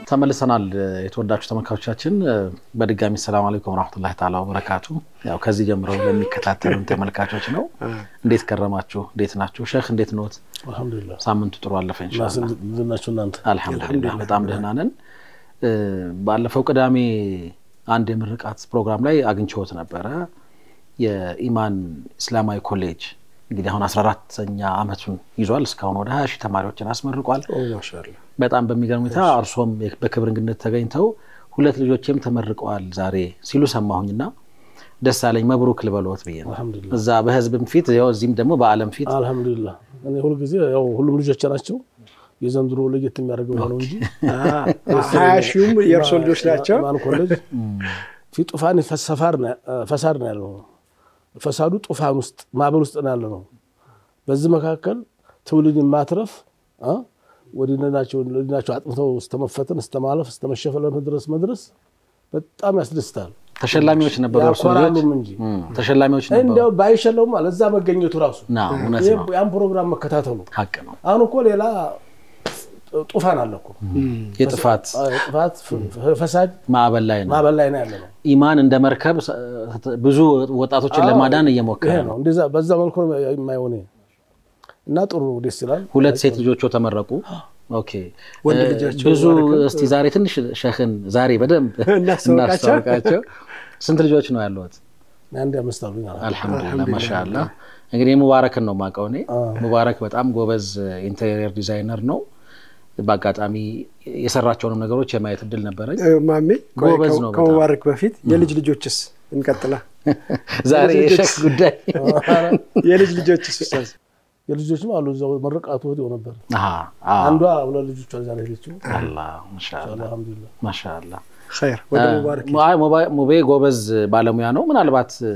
ተመልሰናል። የተወዳችሁ ተመልካቾቻችን በድጋሚ ሰላም አለይኩም ወራህመቱላሂ ተዓላ ወበረካቱ። ያው ከዚህ ጀምሮ ለሚከታተሉን ተመልካቾች ነው። እንዴት ከረማችሁ? እንዴት ናችሁ? ሼህ እንዴት ኖት? አልሐምዱሊላህ ሳምንቱ ጥሩ አለፈ ኢንሻአላህ። እንዴት ናችሁ እናንተ? አልሐምዱሊላህ በጣም ደህና ነን። ባለፈው ቅዳሜ አንድ የምርቃት ፕሮግራም ላይ አግኝቼዎት ነበረ። የኢማን እስላማዊ ኮሌጅ እንግዲህ አሁን አስራ አራተኛ ዓመቱን ይዟል። እስካሁን ወደ ሀያ ሺህ ተማሪዎችን አስመርቋል። ማሻአላህ በጣም በሚገርም ሁኔታ እርሶም በክብር እንግድነት ተገኝተው ሁለት ልጆችም ተመርቀዋል ዛሬ ሲሉ ሰማሁኝና ደስ አለኝ። መብሩክ ልበልዎት ብዬ ነው አልሐምዱሊላህ እዛ በህዝብም ፊት ያው እዚህም ደግሞ በዓለም ፊት አልሐምዱሊላህ። እኔ ሁልጊዜ ያው ሁሉም ልጆች ናቸው። የዘንድሮ ለየት የሚያደርገው ይሄ ነው እንጂ ሀያ ሺሁም የእርሶ ልጆች ናቸው። ኢማን ኮሌጅ ፊ ጡፋን ፈሳድ ነው ያለው። ፈሳዱ ጡፋን ውስጥ ማዕበል ውስጥ ነው ያለ ነው። በዚህ መካከል ትውልድን ማትረፍ ወዲናቸው ወዲናቸው አጥምተው እስተመፈተን እስተማለፍ እስተመሸፈለ መድረስ መድረስ በጣም ያስደስታል። ተሸላሚዎች ነበሩ። እርሶ ልጆች ያኮራሉም እንጂ ተሸላሚዎች ነበሩ። እንዲያው ባይሸለውም አለ እዛ መገኘቱ ራሱ ና እውነት ነው፣ ያን ፕሮግራም መከታተሉ ሀቅ ነው። አሁን እኮ ሌላ ጡፋን አለ እኮ የጥፋት ጥፋት ፈሳድ ማዕበል ላይ ነው። ማዕበል ላይ ነው ያለ ነው። ኢማን እንደ መርከብ ብዙ ወጣቶችን ለማዳን እየሞከረ ይሄ ነው። ነው እንደዛ በዛ መልኩ ነው የማይሆን እና ጥሩ ደስ ይላል። ሁለት ሴት ልጆቹ ተመረቁ። ኦኬ ወንድ እ ልጃቸው ብዙ ባረከ። እስቲ ዛሬ ትንሽ ሸህን ዛሬ በደንብ እናስተዋውቃቸው። እናስተዋውቃቸው። ስንት ልጆች ነው ያለሁት? አንድ አምስት አሉኝ አለ። አልሐምዱሊላህ ማሻአላ። እንግዲህ ሙባረክን ነው የማውቀው እኔ። ሙባረክ በጣም ጎበዝ ኢንቴሪየር ዲዛይነር ነው። በአጋጣሚ የሰራቸውንም ነገሮች የማየት እድል ነበረኝ። እ፣ ማሜ ቆይ፣ ጎበዝ ከ- ነው በጣም። ከሙባረክ በፊት የልጅ ልጆችስ እንቀጥላ። ዛሬ የሸክ ጉዳይ የልጅ ልጆችስ ኡስታዝ? የልጆችም አሉ እዛው መረቃቱ ወዲያው ነበር። አሃ፣ አዎ። አንዷ ሁለት ልጆቿ እዛ ነው ሄደችው። አላህ ማሻአላ አልሐምዱሊላህ ማሻአላ። ኸይር ወደ ሙባረክ አይ ሙባ- ሙቤ ጎበዝ ባለሙያ ነው። ምናልባት እ፣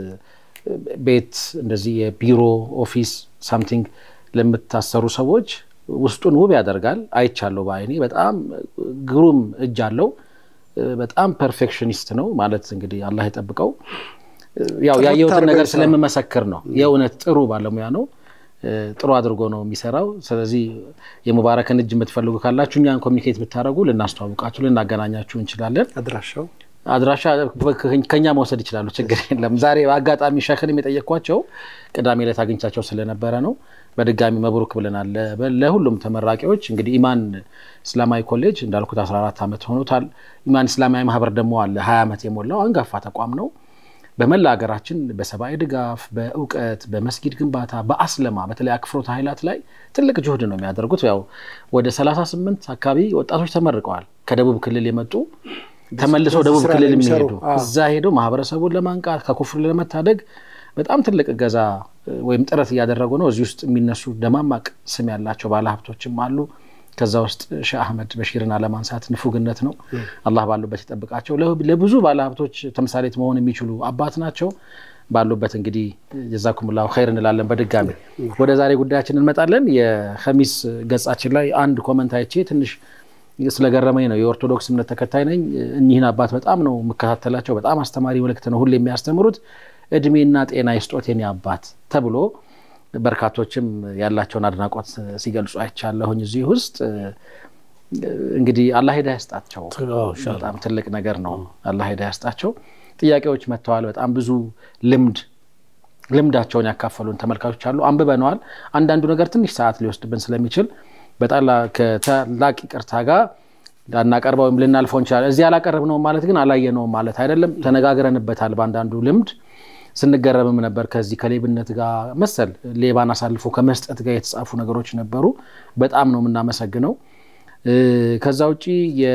ቤት እንደዚህ የቢሮ ኦፊስ ሳምቲንግ ለምታሰሩ ሰዎች ውስጡን ውብ ያደርጋል። አይቻለሁ በአይኔ በጣም ግሩም እጅ አለው። እ፣ በጣም ፐርፌክሽኒስት ነው ማለት እንግዲህ አላህ የጠብቀው። እ፣ ያው ጥርት ያየሁትን አድርጎ ነገር ይሰራል። ስለምመሰክር ነው። የእውነት ጥሩ ባለሙያ ነው። እ፣ ጥሩ አድርጎ ነው የሚሰራው። ስለዚህ የሙባረክን እጅ የምትፈልጉ ካላችሁ እኛን ኮሚኒኬት ብታደረጉ ልናስተዋውቃችሁ፣ ልናገናኛችሁ እንችላለን። አድራሻው አድራሻ ከኛ መውሰድ ይችላሉ፣ ችግር የለም። ዛሬ በአጋጣሚ ሸክንም የጠየኳቸው ቅዳሜ ዕለት አግኝቻቸው ስለነበረ ነው። በድጋሚ መብሩክ ብለናል ለ- ለሁሉም ተመራቂዎች። እንግዲህ ኢማን እስላማዊ ኮሌጅ እንዳልኩት 14 ዓመት ሆኖታል። ኢማን እስላማዊ ማህበር ደግሞ አለ 20 ዓመት የሞላው አንጋፋ ተቋም ነው። በመላ ሀገራችን በሰብአዊ ድጋፍ፣ በእውቀት፣ በመስጊድ ግንባታ፣ በአስለማ በተለይ አክፍሮት ኃይላት ላይ ትልቅ ጅሁድ ነው የሚያደርጉት። ያው ወደ 38 አካባቢ ወጣቶች ተመርቀዋል ከደቡብ ክልል የመጡ ተመልሰው ደቡብ ስራ ክልል ላይ የሚሰሩ፣ የሚሄዱ አዎ። እዛ ሄደው ማህበረሰቡን ለማንቃት ከኩፍር ለመታደግ በጣም ትልቅ እገዛ እ፣ ወይም ጥረት እያደረጉ ነው። እዚህ ውስጥ የሚነሱ ደማማቅ ስም ያላቸው ባለሀብቶችም አሉ። ከዛ ውስጥ ሼህ አህመድ በሺርን አለማንሳት ንፉግነት ነው። አላህ ባሉበት ይጠብቃቸው። ለ- ለብዙ ባለሀብቶች ተምሳሌት መሆን የሚችሉ አባት ናቸው። ባሉበት እንግዲህ ጀዛኩምላሁ ኸይር እንላለን። በድጋሚ ወደ ዛሬ ጉዳያችን እንመጣለን። የኸሚስ ገጻችን ላይ አንድ ኮመንት አይቼ ትንሽ ስለገረመኝ ነው። የኦርቶዶክስ እምነት ተከታይ ነኝ። እኚህን አባት በጣም ነው የምከታተላቸው። በጣም አስተማሪ መልእክት ነው ሁሌ የሚያስተምሩት። እድሜና ጤና ይስጦት የኔ አባት ተብሎ በርካቶችም ያላቸውን አድናቆት ሲገልጹ አይቻለሁኝ። እዚህ ውስጥ እንግዲህ አላህ ሂዳያ ያስጣቸው። በጣም ትልቅ ነገር ነው። አላህ ሂዳያ ያስጣቸው። ጥያቄዎች መጥተዋል። በጣም ብዙ ልምድ ልምዳቸውን ያካፈሉን ተመልካቾች አሉ። አንብበነዋል። አንዳንዱ ነገር ትንሽ ሰዓት ሊወስድብን ስለሚችል በጣም ከታላቅ ይቅርታ ጋር ላናቀርበው ወይም ልናልፈው እንችላለን። እዚህ አላቀረብነውም ማለት ግን አላየነውም ማለት አይደለም። ተነጋግረንበታል። በአንዳንዱ ልምድ ስንገረምም ነበር። ከዚህ ከሌብነት ጋር መሰል ሌባን አሳልፎ ከመስጠት ጋር የተጻፉ ነገሮች ነበሩ። በጣም ነው የምናመሰግነው። ከዛ ውጭ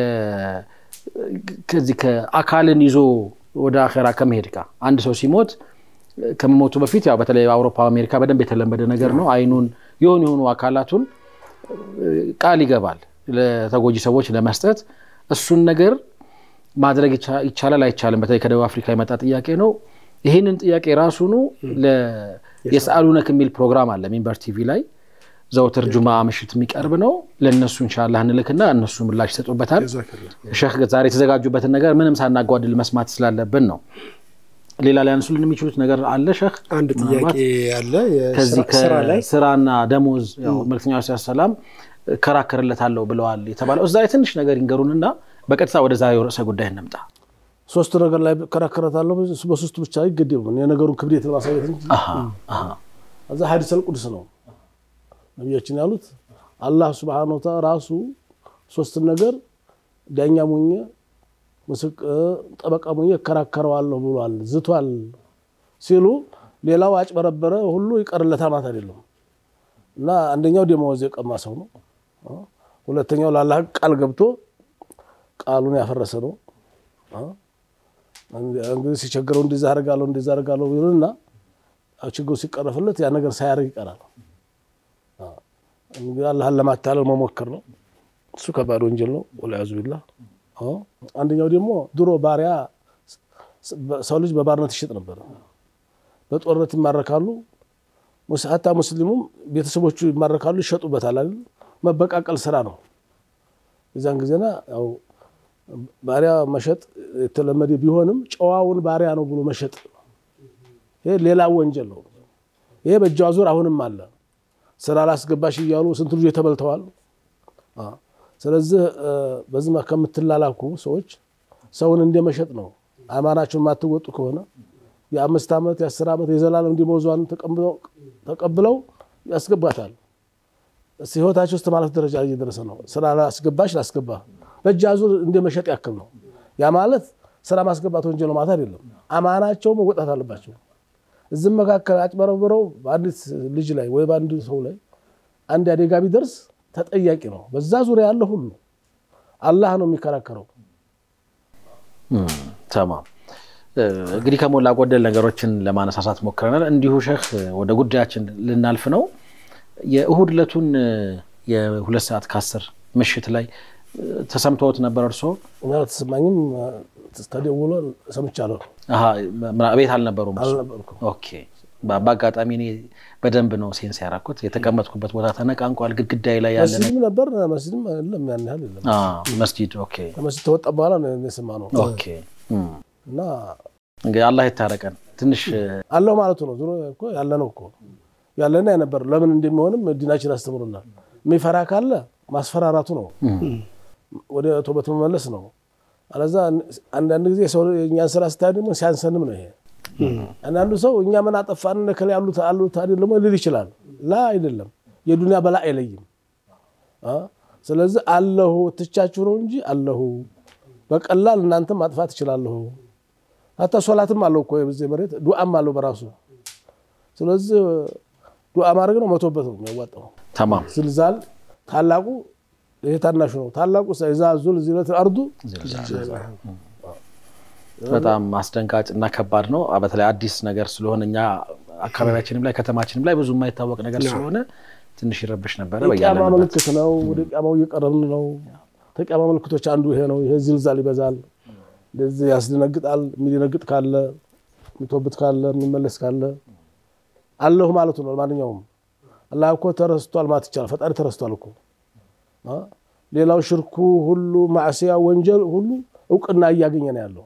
ከዚህ ከአካልን ይዞ ወደ አኼራ ከመሄድ ጋር አንድ ሰው ሲሞት ከመሞቱ በፊት ያው በተለይ አውሮፓ፣ አሜሪካ በደንብ የተለመደ ነገር ነው። አይኑን የሆኑ የሆኑ አካላቱን ቃል ይገባል ለተጎጂ ሰዎች ለመስጠት። እሱን ነገር ማድረግ ይቻላል አይቻልም? በተለይ ከደቡብ አፍሪካ የመጣ ጥያቄ ነው። ይህንን ጥያቄ ራሱኑ የሰአሉነክ የሚል ፕሮግራም አለ ሚንበር ቲቪ ላይ ዘውትር ጁማ ምሽት የሚቀርብ ነው። ለእነሱ ኢንሻላህ እንልክና እነሱ ምላሽ ይሰጡበታል። ሼህ ዛሬ የተዘጋጁበትን ነገር ምንም ሳናጓድል መስማት ስላለብን ነው። ሌላ ሊያነሱልን የሚችሉት ነገር አለ ሼህ? አንድ ጥያቄ አለ። ከዚህ ስራ ላይ ከስራና ደሞዝ መልክተኛው ስ ሰላም እከራከርለታለሁ ብለዋል የተባለው እዛ ላይ ትንሽ ነገር ይንገሩንና በቀጥታ ወደ ዛሬው ርዕሰ ጉዳይ እንምጣ። ሶስት ነገር ላይ እከራከራታለሁ። በሶስቱ ብቻ አይገደብም። የነገሩን ክብደት ለማሳየት እንጂ አሃ፣ አሃ። እዛ ሀዲሰል ቁድስ ነው ነቢያችን ያሉት። አላህ ስብሓነ ወተዓላ ራሱ ሶስትን ነገር ዳኛ ሙኜ ምስክ- ጠበቃ ሙኜ እከራከረዋለሁ ብሏል፣ ዝቷል ሲሉ ሌላው አጭበረበረ ሁሉ ይቀርለታል ማለት አይደለም። እና አንደኛው ደመወዝ የቀማ ሰው ነው። ሁለተኛው ለአላህ ቃል ገብቶ ቃሉን ያፈረሰ ነው። እንግዲህ ሲቸግረው እንደዛ አደርጋለሁ እንደዛ አደርጋለሁ ይሉና ችግሩ ሲቀረፍለት ያ ነገር ሳያደርግ ይቀራል። እንግዲህ አላህን ለማታለል መሞከር ነው። እሱ ከባድ ወንጀል ነው። ወልያዙ ቢላህ። አንደኛው ደግሞ ድሮ ባሪያ ሰው ልጅ በባርነት ይሸጥ ነበር። በጦርነት ይማረካሉ። ሀታ ሙስሊሙም ቤተሰቦቹ ይማረካሉ፣ ይሸጡበታል አይደል? መበቃቀል ስራ ነው። የዛን ጊዜና ያው ባሪያ መሸጥ የተለመደ ቢሆንም ጨዋውን ባሪያ ነው ብሎ መሸጥ ይሄ ሌላ ወንጀል ነው። ይሄ በእጅ አዙር አሁንም አለ። ስራ ላስገባሽ እያሉ ስንት ልጆች ተበልተዋል። ስለዚህ በዚህ ከምትላላኩ ሰዎች ሰውን እንደመሸጥ ነው። አማናቸውን የማትወጡ ከሆነ የአምስት ዓመት የአስር ዓመት የዘላለም ደመወዟን ተቀብለው ያስገባታል። ህይወታቸው ውስጥ ማለት ደረጃ ላይ እየደረሰ ነው። ስራ ላስገባሽ ላስገባ በእጅ አዙር እንደመሸጥ ያክል ነው። ያ ማለት ስራ ማስገባት ወንጀል ነው ማለት አይደለም። አማናቸው መወጣት አለባቸው። እዚህም መካከል አጭበረብረው በአንዲት ልጅ ላይ ወይ በአንድ ሰው ላይ አንድ አደጋ ቢደርስ ተጠያቂ ነው። በዛ ዙሪያ ያለ ሁሉ አላህ ነው የሚከራከረው። ተማም እንግዲህ ከሞላ ጎደል ነገሮችን ለማነሳሳት ሞክረናል። እንዲሁ ሼህ ወደ ጉዳያችን ልናልፍ ነው። የእሁድ ዕለቱን የሁለት ሰዓት ከአስር ምሽት ላይ ተሰምተውት ነበር እርስዎ? ተሰማኝም ተደውሎ ሰምቻለሁ። ቤት አልነበሩም? አልነበርኩም። ኦኬ። በአጋጣሚ እኔ በደንብ ነው ሴንስ ያደረኩት። የተቀመጥኩበት ቦታ ተነቃንቋል። ግድግዳይ ላይ ያለ መስጅድም ነበር መስጅድም የለም ያን ያህል የለም። መስጂድ። ኦኬ ከመስጅድ ተወጣ በኋላ ነው የሰማነው ኦኬ። እና እንግዲህ አላህ የታረቀን ትንሽ አለሁ ማለቱ ነው። ዞሮ እኮ ያለ ነው እኮ ያለና የነበር ለምን እንደሚሆንም ዲናችን አስተምሮናል። የሚፈራ ካለ ማስፈራራቱ ነው፣ ወደ ቶበት መመለስ ነው። አለዛ አንዳንድ ጊዜ ሰው የእኛን ስራ ስታይ ደግሞ ሲያንሰንም ነው ይሄ። አንዳንዱ ሰው እኛ ምን አጠፋን ከላይ ያሉት አሉት አይደለም ሊል ይችላል። ላ አይደለም፣ የዱንያ በላ አይለይም። ስለዚህ አለሁ ትቻችሁ ነው እንጂ አለሁ በቀላል እናንተም ማጥፋት እችላለሁ። ሀታ ሶላትም አለው እኮ በዚህ መሬት ዱዓም አለው በራሱ። ስለዚህ ዱዓ ማድረግ ነው መቶበት ነው የሚያዋጣው። ተማም ዝልዛል ታላቁ ይሄ ታናሹ ነው። ታላቁ ዛ ዙልዚለት አርዱ በጣም አስደንጋጭ እና ከባድ ነው። በተለይ አዲስ ነገር ስለሆነ እኛ አካባቢያችንም ላይ ከተማችንም ላይ ብዙ የማይታወቅ ነገር ስለሆነ ትንሽ ይረብሽ ነበረ። የቅያማ በያለንበት ምልክት ነው። ወደ ቅያማው እየቀረብን ነው። ከቅያማ ምልክቶች አንዱ ይሄ ነው። ይሄ ዝልዛል ይበዛል። እንደዚህ ያስደነግጣል። የሚደነግጥ ካለ የሚቶብት ካለ የሚመለስ ካለ አለሁ ማለቱ ነው። ማንኛውም አላህ እኮ ተረስቷል ማለት ይቻላል። ፈጣሪ ተረስቷል እኮ ሌላው ሽርኩ ሁሉ ማዕሲያ ወንጀል ሁሉ እውቅና እያገኘ ነው ያለው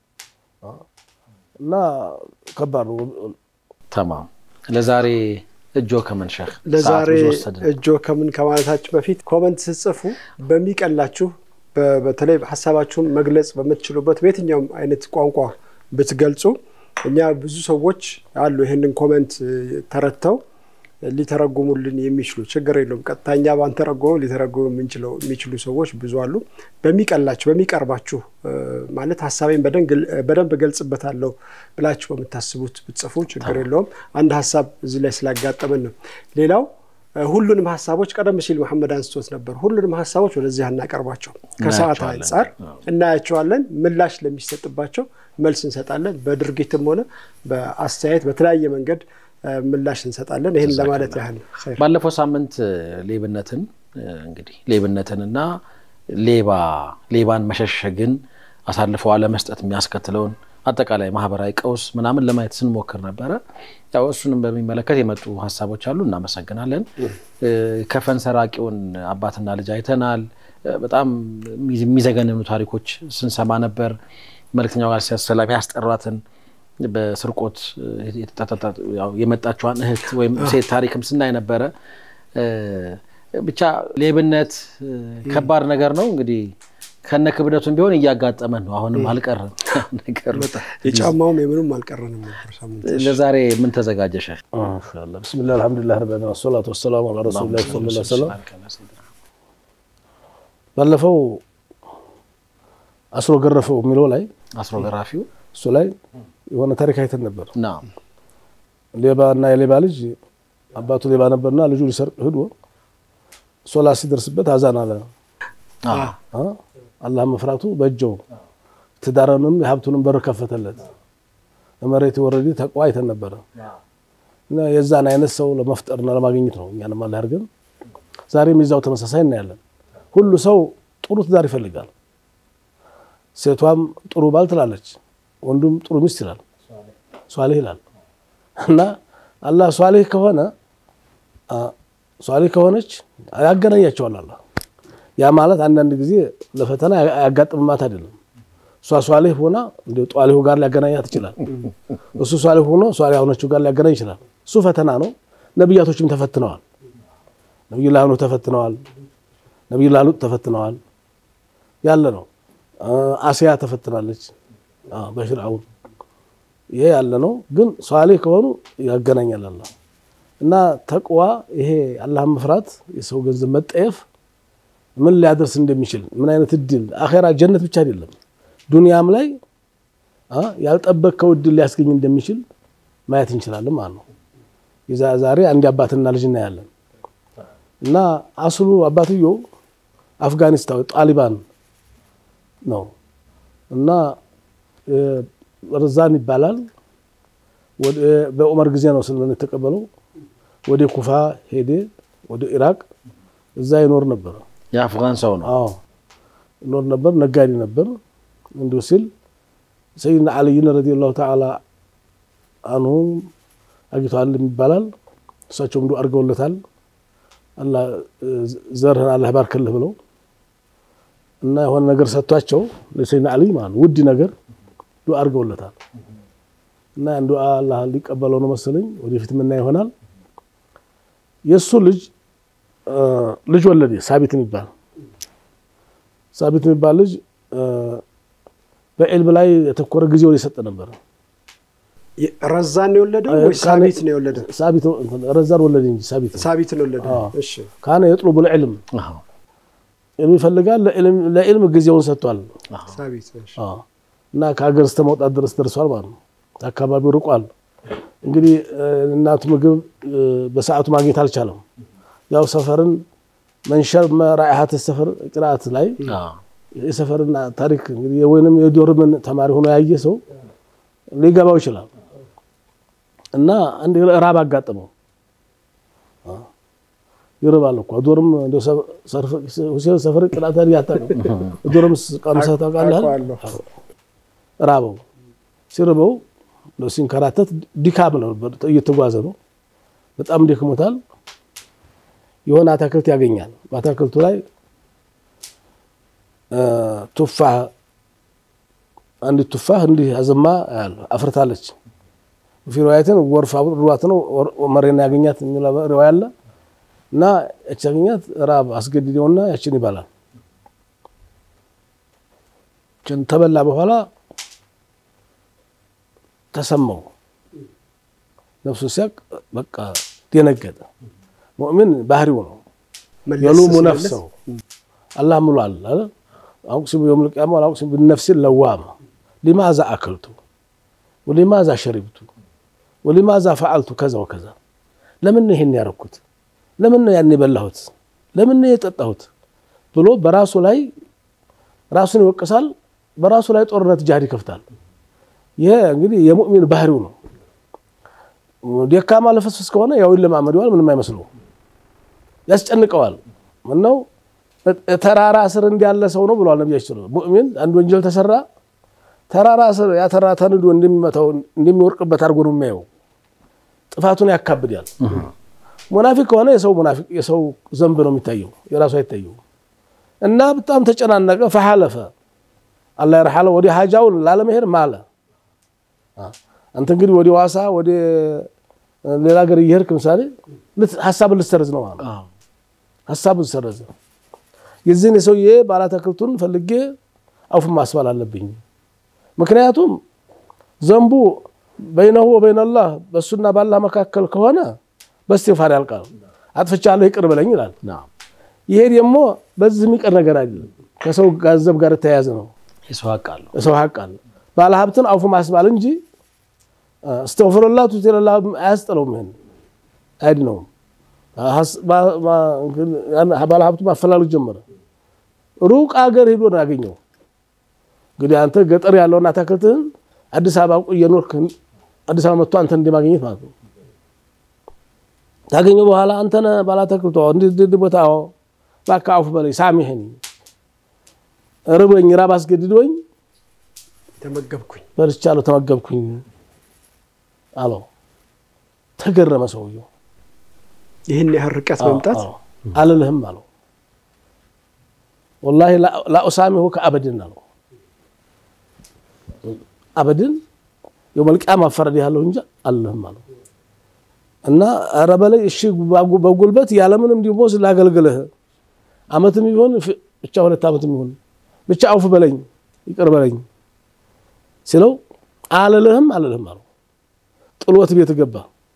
እና ከባድ ነው። ተማም ለዛሬ እጆ ከምን ሼህ ለዛሬ ሰዓት ብዙ ወሰድን። እጆ ከምን ከማለታችሁ በፊት ኮመንት ስጽፉ በሚቀላችሁ በ- በተለይ ሀሳባችሁን መግለጽ በምትችሉበት በየትኛውም አይነት ቋንቋ ብትገልጹ እኛ ብዙ ሰዎች አሉ ይህንን ኮመንት እ፣ ተረድተው ሊተረጉሙልን የሚችሉ ችግር የለውም። ቀጥታኛ ባንተረጎሙ ሊተረጉሙ የምንችለው የሚችሉ ሰዎች ብዙ አሉ። በሚቀላችሁ በሚቀርባችሁ እ፣ ማለት ሀሳቤን በደንግ- በደንብ እገልጽበታለሁ ብላችሁ በምታስቡት ብትጽፉ ችግር የለውም። አንድ ሀሳብ እዚህ ላይ ስላጋጠመን ነው። ሌላው እ፣ ሁሉንም ሀሳቦች ቀደም ሲል መሐመድ አንስቶት ነበር። ሁሉንም ሀሳቦች ወደዚህ አናቀርባቸው። ከሰዓት እናያቸዋለን። አንጻር እናያቸዋለን። ምላሽ ለሚሰጥባቸው መልስ እንሰጣለን። በድርጊትም ሆነ በአስተያየት በተለያየ መንገድ እ፣ ምላሽ እንሰጣለን። ይህን ለማለት ያህል ነው። ኸይር። ባለፈው ሳምንት እ፣ ሌብነትን እ፣ እንግዲህ ሌብነትንና ሌባ ሌባን መሸሸግን አሳልፈው አለመስጠት የሚያስከትለውን አጠቃላይ ማህበራዊ ቀውስ ምናምን ለማየት ስንሞክር ነበረ። ያው እሱንም በሚመለከት የመጡ ሀሳቦች አሉ፣ እናመሰግናለን። እ፣ ከፈን ሰራቂውን አባትና ልጅ አይተናል። እ፣ በጣም የሚዘገንኑ ታሪኮች ስንሰማ ነበር። መልእክተኛው ጋር ሰላም ያስጠሯትን በስርቆት የተጠጠጠ- ያው የመጣችዋን እህት ወይም ሴት ታሪክም ስናይ ነበረ። እ፣ ብቻ ሌብነት እ፣ ከባድ ነገር ነው። እንግዲህ ከነ ክብደቱም ቢሆን እያጋጠመን ነው። አሁንም አልቀረም ነገሩ። የጫማውም የምንም አልቀረንም ነበር ሳምንት። ለዛሬ ምን ተዘጋጀሽ? ማሻአላህ ብስሚላህ አልሐምዱሊላህ ረቢል ዓለሚን ወሰላቱ ወሰላሙ ዐላ ረሱሊላህ ሰለላሁ ዐለይሂ ወሰለም። ባለፈው አስሮ ገረፈው የሚለው ላይ አስሮ ገራፊው እሱ ላይ የሆነ ታሪክ አይተን ነበር። ና ሌባ እና የሌባ ልጅ አባቱ ሌባ ነበርና ልጁ ሊሰርቅ ሂዶ ሶላት ሲደርስበት አዛን አለ። አ? አላህ መፍራቱ በእጀው ትዳርንም የሀብቱንም በር ከፈተለት። ለመሬት የወረደ ተቋ አይተን ነበረ እና የዛን አይነት ሰው ለመፍጠርና ለማግኘት ነው እኛንም አላህ ያድርገን። ዛሬም የዛው ተመሳሳይ እናያለን። ሁሉ ሰው ጥሩ ትዳር ይፈልጋል። ሴቷም ጥሩ ባል ትላለች፣ ወንዱም ጥሩ ሚስት ይላል፣ ሷሊህ ይላል። እና አላህ ሷሊህ ከሆነ አ፣ ሷሊህ ከሆነች ያገናኛቸዋል አላህ። ያ ማለት አንዳንድ ጊዜ ለፈተና ያጋጥምማት አይደለም። እሷ ሷሊህ ሆና እንደ ጧሊሁ ጋር ሊያገናኛት ይችላል። እሱ ሷሊህ ሆኖ ሷሊህ ሆነችው ጋር ሊያገናኝ ይችላል። እሱ ፈተና ነው። ነቢያቶችም ተፈትነዋል። ነቢዩላህ ኑህ ተፈትነዋል። ነቢዩላህ ሉጥ ተፈትነዋል። ያለ ነው። አሲያ ተፈትናለች አዎ፣ በፊርዓውን ይሄ ያለ ነው። ግን ሷሊህ ከሆኑ ያገናኛል አላህ እና ተቅዋ ይሄ አላህን መፍራት የሰው ገንዘብ መጠየፍ ምን ሊያደርስ እንደሚችል ምን አይነት እድል አኼራ ጀነት ብቻ አይደለም ዱንያም ላይ አ ያልጠበቅከው እድል ሊያስገኝ እንደሚችል ማየት እንችላለን ማለት ነው። የዛ- ዛሬ አንድ አባትና ልጅ እናያለን እና አስሉ አባትየው አፍጋኒስታን ጣሊባን ነው እና እ፣ ርዛን ይባላል። ወደ- በዑመር ጊዜ ነው ስልምና የተቀበለው። ወደ ኩፋ ሄደ፣ ወደ ኢራቅ እዛ ይኖር ነበር። የአፍጋን ሰው ነው። አዎ ይኖር ነበር፣ ነጋዴ ነበር። እንዲሁ ሲል ሰይድና አልይን ረዲየላሁ ተዓላ አንሁም አግኝተዋል ይባላል። እሳቸውም ዱዓ አድርገውለታል። አላህ እ፣ ዘርህን አላህ ባርክልህ ብለው እና የሆነ ነገር ሰጥቷቸው ለሰይድና አልይ ማለት ነው ውድ ነገር ዱዓ አድርገውለታል። እና ያን ዱዓ አላህ ሊቀበለው ነው መሰለኝ ወደፊት ምና ይሆናል። የእሱ ልጅ እ፣ ልጅ ወለደ ሳቢት የሚባል ሳቢት የሚባል ልጅ እ፣ በዕልም ላይ የተኮረ ጊዜውን የሰጠ ነበር። ረዛን ነው የወለደው ወይ ሳቢት ነው የወለደው? ሳቢት ረዛን ወለደ እንጂ ሳቢት ሳቢት ነው የወለደው። አዎ። እሺ ካነ የጥሉቡ ልዕልም አዎ። ዕልም ይፈልጋል። ለዕልም- ለዕልም ጊዜውን ሰጥቷል። ሳቢት እሺ። አዎ። እና ከሀገር እስከ መውጣት ድረስ ደርሷል ማለት ነው። አካባቢው ርቋል። እንግዲህ እ፣ እናቱ ምግብ እ፣ በሰዓቱ ማግኘት አልቻለም። ያው ሰፈርን መንሸር መራኢሀት ሰፈር ቅርአት ላይ አዎ። የሰፈርና ታሪክ እንግዲህ ወይንም የዶርምን ተማሪ ሆኖ ያየ ሰው ሊገባው ይችላል። እና አንድ ራብ አጋጠመው። አ፣ ይርባል እኮ ዶርም እንደው ሰ- ሰርፍ- ሁሴን ሰፈር ቅርአት ላይ አታውቅም። ዶርም ቀምሰህ ታውቃለህ? አውቀዋለሁ። ራበው። ሲርበው እንደው ሲንከራተት ድካም ነው፣ እየተጓዘ ነው። በጣም ደክሞታል። የሆነ አታክልት ያገኛል። በአታክልቱ ላይ እ፣ ቱፋህ አንዲት ቱፋህ እንዲህ አዘማ ያለ አፍርታለች። ፊ ሪዋያትን ጎርፍ አብሯት ነው መሬና ያገኛት የሚል ሪዋያ አለ እና ያች ያገኛት ራብ አስገድደውና ያችን ይባላል። ችን ተበላ በኋላ ተሰማው ነፍሱ ሲያቅ በቃ ደነገጠ። ሙእሚን ባህሪው ነው። መለስ የሉሙ ሲመለስ ነፍሰው አላህ ምሏል አለ አቁሲሙ የውም ልቅያማ አቁሲሙ ብነፍሲ ለዋማ ሊማዛ አክልቱ ወሊማዛ ሸሪብቱ ወሊማዛ ፈዓልቱ ከዛ ወከዛ ለምን ነው ይሄን ያረኩት ለምን ነው ያን የበላሁት ለምን ነው የጠጣሁት ብሎ በራሱ ላይ ራሱን ይወቅሳል በራሱ ላይ ጦርነት ጃሃድ ይከፍታል ይሄ እንግዲህ የሙእሚን ባህሪው ነው ደካማ ለፍስፍስ ከሆነ ያው ይለማመደዋል ምንም አይመስለው ያስጨንቀዋል ምነው ተራራ ስር እንዳለ ሰው ነው ብሏል ነቢያችን። ሙእሚን አንድ ወንጀል ተሰራ ተራራ ስር ያ ተራራ ተንዶ እንደሚመታው እንደሚወርቅበት አድርጎ ነው የሚያየው። ጥፋቱን ያካብዳል። ሙናፊቅ ከሆነ የሰው ሙናፊቅ የሰው ዘንብ ነው የሚታየው፣ የራሱ አይታየው እና በጣም ተጨናነቀ። ፈሐለፈ አላህ ይርሐለ ወደ ሀጃውን ላለመሄድ ማለ። አንተ እንግዲህ ወደ ዋሳ ወደ ሌላ ሀገር እየሄድክ ምሳሌ ሀሳብን ልትሰርዝ ነው ማለት ነው። አዎ። ሀሳብን ሰረዘ። የዚህን የሰውዬ ባለአትክልቱን ፈልጌ አውፍ ማስባል አለብኝ። ምክንያቱም ዘንቡ በይነሁ ወበይነላህ በእሱና ባላህ መካከል ከሆነ በእስትግፋር ያልቃል። አጥፍቻለሁ ይቅር በለኝ ይላል። ይሄ ደግሞ በዚህ የሚቀር ነገር አይደለም። ከሰው ገንዘብ ጋር የተያያዘ ነው። የሰው ሀቅ አለው። ሰው ሀቅ አለ። ባለሀብትን አውፉ ማስባል እንጂ እስተግፍሩላህ ቱቲለላ አያስጥለውም። ይሄን አይድነውም። ባለሀብቱ ማፈላለግ ጀመረ። ሩቅ አገር ሄዶ ነው ያገኘው። እንግዲህ አንተ ገጠር ያለውን አታክልትህን አዲስ አበባ እየኖርክ አዲስ አበባ መጥቶ አንተ እንደማግኘት ማለት ነው። ካገኘው በኋላ አንተ ነህ ባለአትክልቱ እንዲህ ቦታ እባክህ አውፍ በለኝ ሳሚህን ርቦኝ ራብ አስገድዶኝ ተመገብኩኝ በልቻለሁ ተመገብኩኝ አለው። ተገረመ ሰውየው። ይህን ያህል ርቀት መምጣት አልልህም አለው። ወላሂ ላኡሳሚሁ ከአበድን አለው። አበድን የውመል ቂያማ መፈረድ ያለው እንጂ አልልህም አለው። እና ኧረ በለኝ እሺ በጉልበት ያለምንም ዲሞዝ ላገልግልህ አመትም ይሆን ብቻ ሁለት ዓመትም ይሆን ብቻ አውፍ በለኝ ይቅር በለኝ ሲለው አልልህም አልልህም አለው። ጥሎት ቤት ገባ።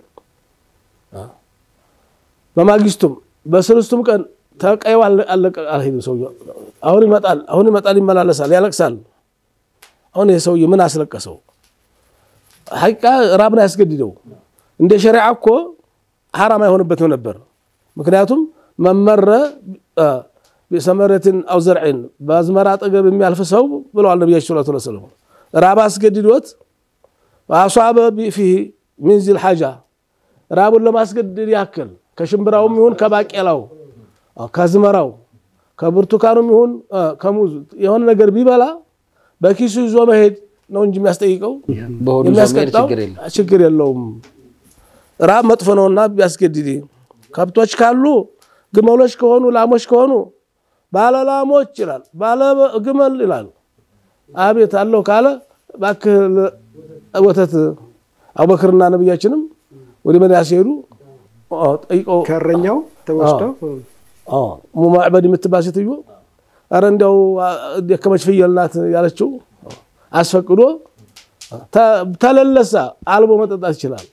በማግስቱም በስልስቱም ቀን ተቀየው አለቀ አልሄድም። ሰውዬው አሁን ይመጣል አሁን ይመጣል ይመላለሳል፣ ያለቅሳል። አሁን ይህ ሰውዬ ምን አስለቀሰው? ሐቂቃ ራብን ያስገድደው እንደ ሸሪዓ እኮ ሐራም አይሆንበትም ነበር። ምክንያቱም መመረ ቢሰመረትን አው ዘርዕን በአዝመራ አጠገብ የሚያልፍ ሰው ብለዋል ነቢያችን ሰለላሁ ዐለይሂ ወሰለም። ራብ አስገድዶት አሷበ ፊህ ሚን ዚል ሓጃ ራቡን ለማስገደድ ያክል ከሽምብራውም ይሁን ከባቄላው ከዝመራው ከብርቱካኑም ይሁን ከሙዝ የሆነ ነገር ቢበላ በኪሱ ይዞ መሄድ ነው እንጂ የሚያስጠይቀው በሆዱ ይዞ መሄድ የሚያስቀጣው ችግር የለም። ችግር የለውም። ራብ መጥፎ ነውና ቢያስገድድ ከብቶች ካሉ ግመሎች ከሆኑ ላሞች ከሆኑ ባለ ላሞች ይላል፣ ባለ ግመል ይላል። አቤት አለው ካለ እባክህ ወተት አቡበክርና ነቢያችንም ወደ መዲና ሲሄዱ ጠይቀው ከእረኛው ተወስደው ሙማዕበድ የምትባል ሴትዮ ኧረ እንዲያው ደከመች ፍየል ናት ያለችው አስፈቅዶ ተለለሳ አልቦ መጠጣት ይችላል።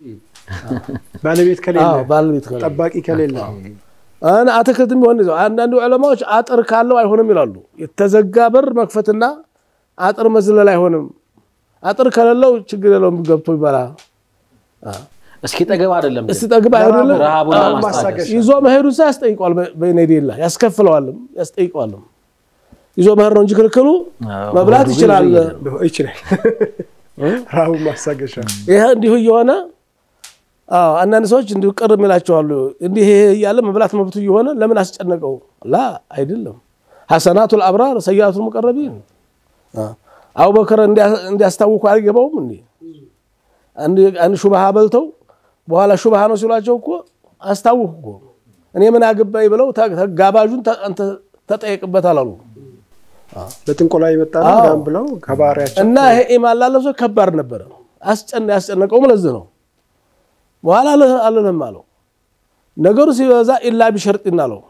ባለቤት ከሌለ አዎ፣ ባለቤት ከሌለ ጠባቂ ከሌለ አና አትክልትም ቢሆን ይዘው አንዳንዱ ዑለማዎች አጥር ካለው አይሆንም ይላሉ። የተዘጋ በር መክፈትና አጥር መዝለል አይሆንም። አጥር ከሌለው ችግር የለውም ገብቶ ይበላል። እስኪ ጠገብ አይደለም ግን እስቲ ጠግብ አይደለም ረሃቡን አዎ፣ ለማስታገስ ይዞ መሄዱ ሳ ያስጠይቀዋል። በኔዴላ ያስከፍለዋልም ያስጠይቀዋልም። ይዞ መሄድ ነው እንጂ ክልክሉ አዎ፣ መብላት ሆዱ ግን ይችላል። ይዞ እየሄደ ነው። ይችላል ረሃቡን ማስታገሻ ይህ እንዲሁ እየሆነ አዎ አንዳንድ ሰዎች እንዲሁ ቅር የሚላቸዋሉ። እንዲህ ይሄ እያለ መብላት መብቱ እየሆነ ለምን አስጨነቀው? ላ አይደለም። ሐሰናቱል አብራር ሰያቱል ሙቀረቢን አቡበከር እንዲያስታውኩ አይገባውም እንዴ? አንድ ሹባሃ በልተው በኋላ ሹባሃ ነው ሲሏቸው እኮ አስታውኩ እኮ እኔ ምን አገባኝ ብለው ጋባዡን አንተ ተጠየቅበት አላሉ። ለጥንቆላ የመጣ ነው አዎ። ምናምን ብለው ከባህሪያቸው እና ይሄ ኢማን ላለው ሰው ከባድ ነበረ። አስጨና ያስጨነቀውም ለዚህ ነው። በኋላ አልልህም አለው። ነገሩ ሲበዛ ኢላ ቢሸርጢን አለው።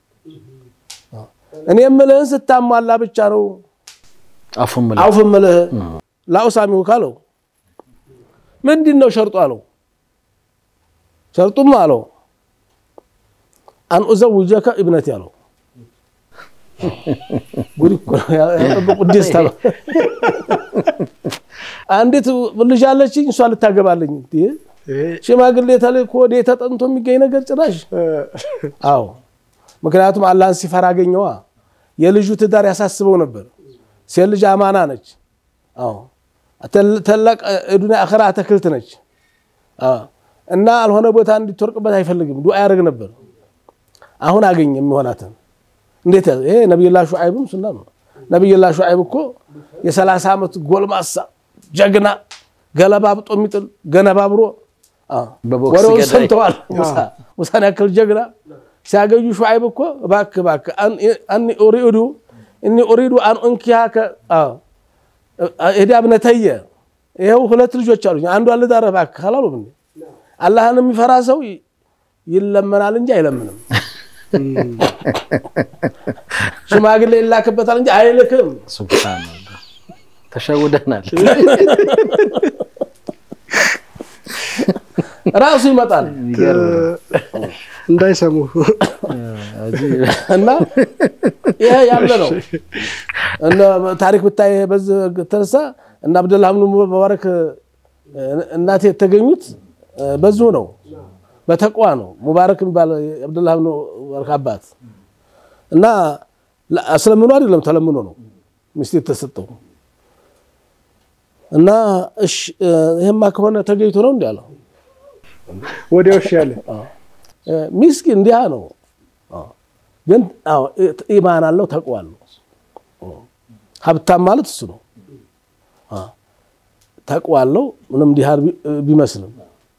እኔ የምልህን ስታሟላ ብቻ ነው አፉን ምላ አውፍ የምልህ ላኡሳሚሁ ካለው ምንድን ነው ሸርጡ አለው። ሸርጡም አለው አን ኡዘውጀከ ኢብነቲ አለው። ጉድ እኮ ነው ያጠበቁት ደስታ ነው። አንዲት ልጅ አለችኝ እሷ ልታገባለኝ። እንዴ ይሄ ሽማግሌ ተልኮ ወደ ተጠንቶ የሚገኝ ነገር ጭራሽ። አዎ ምክንያቱም አላህን ሲፈራ አገኘዋ። የልጁ ትዳር ያሳስበው ነበር። ሴት ልጅ አማና ነች። አዎ ተላቅ ዱንያ አኸራ አትክልት ነች። አዎ እና አልሆነ ቦታ እንድትወርቅበት አይፈልግም። ዱዓ ያደርግ ነበር። አሁን አገኘ የሚሆናትን እንዴት ያዘ? ይሄ ነቢዩላህ ሹዓይብም ሱና ነው። ነቢዩላህ ሹዓይብ እኮ የሰላሳ ዓመት ጎልማሳ ጀግና ገለባብጦ የሚጥል ገነባብሮ በቦክስ ወሬውን ገዳይ። ሰምተዋል። ሙሳ ሙሳን ያክል ጀግና ሲያገኙ ሹዓይብ እኮ እባክህ እባክህ አኒ ኡሪዱ እኒ ኡሪዱ አን ኡንኪሃከ ሄዳ እብነተየ ይኸው ሁለት ልጆች አሉኝ አንዷን ልዳርህ እባክህ አላሉም እንዴ? አላህን የሚፈራ ሰው ይለመናል እንጂ አይለምንም። ሽማግሌ ይላክበታል እንጂ አይልክም። ሱብሃነላህ ተሸውደናል። ራሱ ይመጣል እንዳይሰሙ እና ይሄ ያለ ነው። እነ ታሪክ ብታይ በዚህ ተነሳ እና አብደላህ ብኑ ሙባረክ እናቴ የተገኙት በዚሁ ነው፣ በተቋ ነው። ሙባረክ የሚባል አብደላህ ብኑ ሙባረክ አባት እና አስለምኖ አይደለም ተለምኖ ነው ሚስት የተሰጠው እና እሺ ይሄማ ከሆነ ተገኝቶ ነው እንዲህ አለው። ወዲያው እሺ ያለ ሚስኪን እንዲያ ነው። ግን ኢማን አለው ተቅዋ አለው። ሀብታም ማለት እሱ ነው። ተቅዋ አለው ምንም ድሃ ቢመስልም፣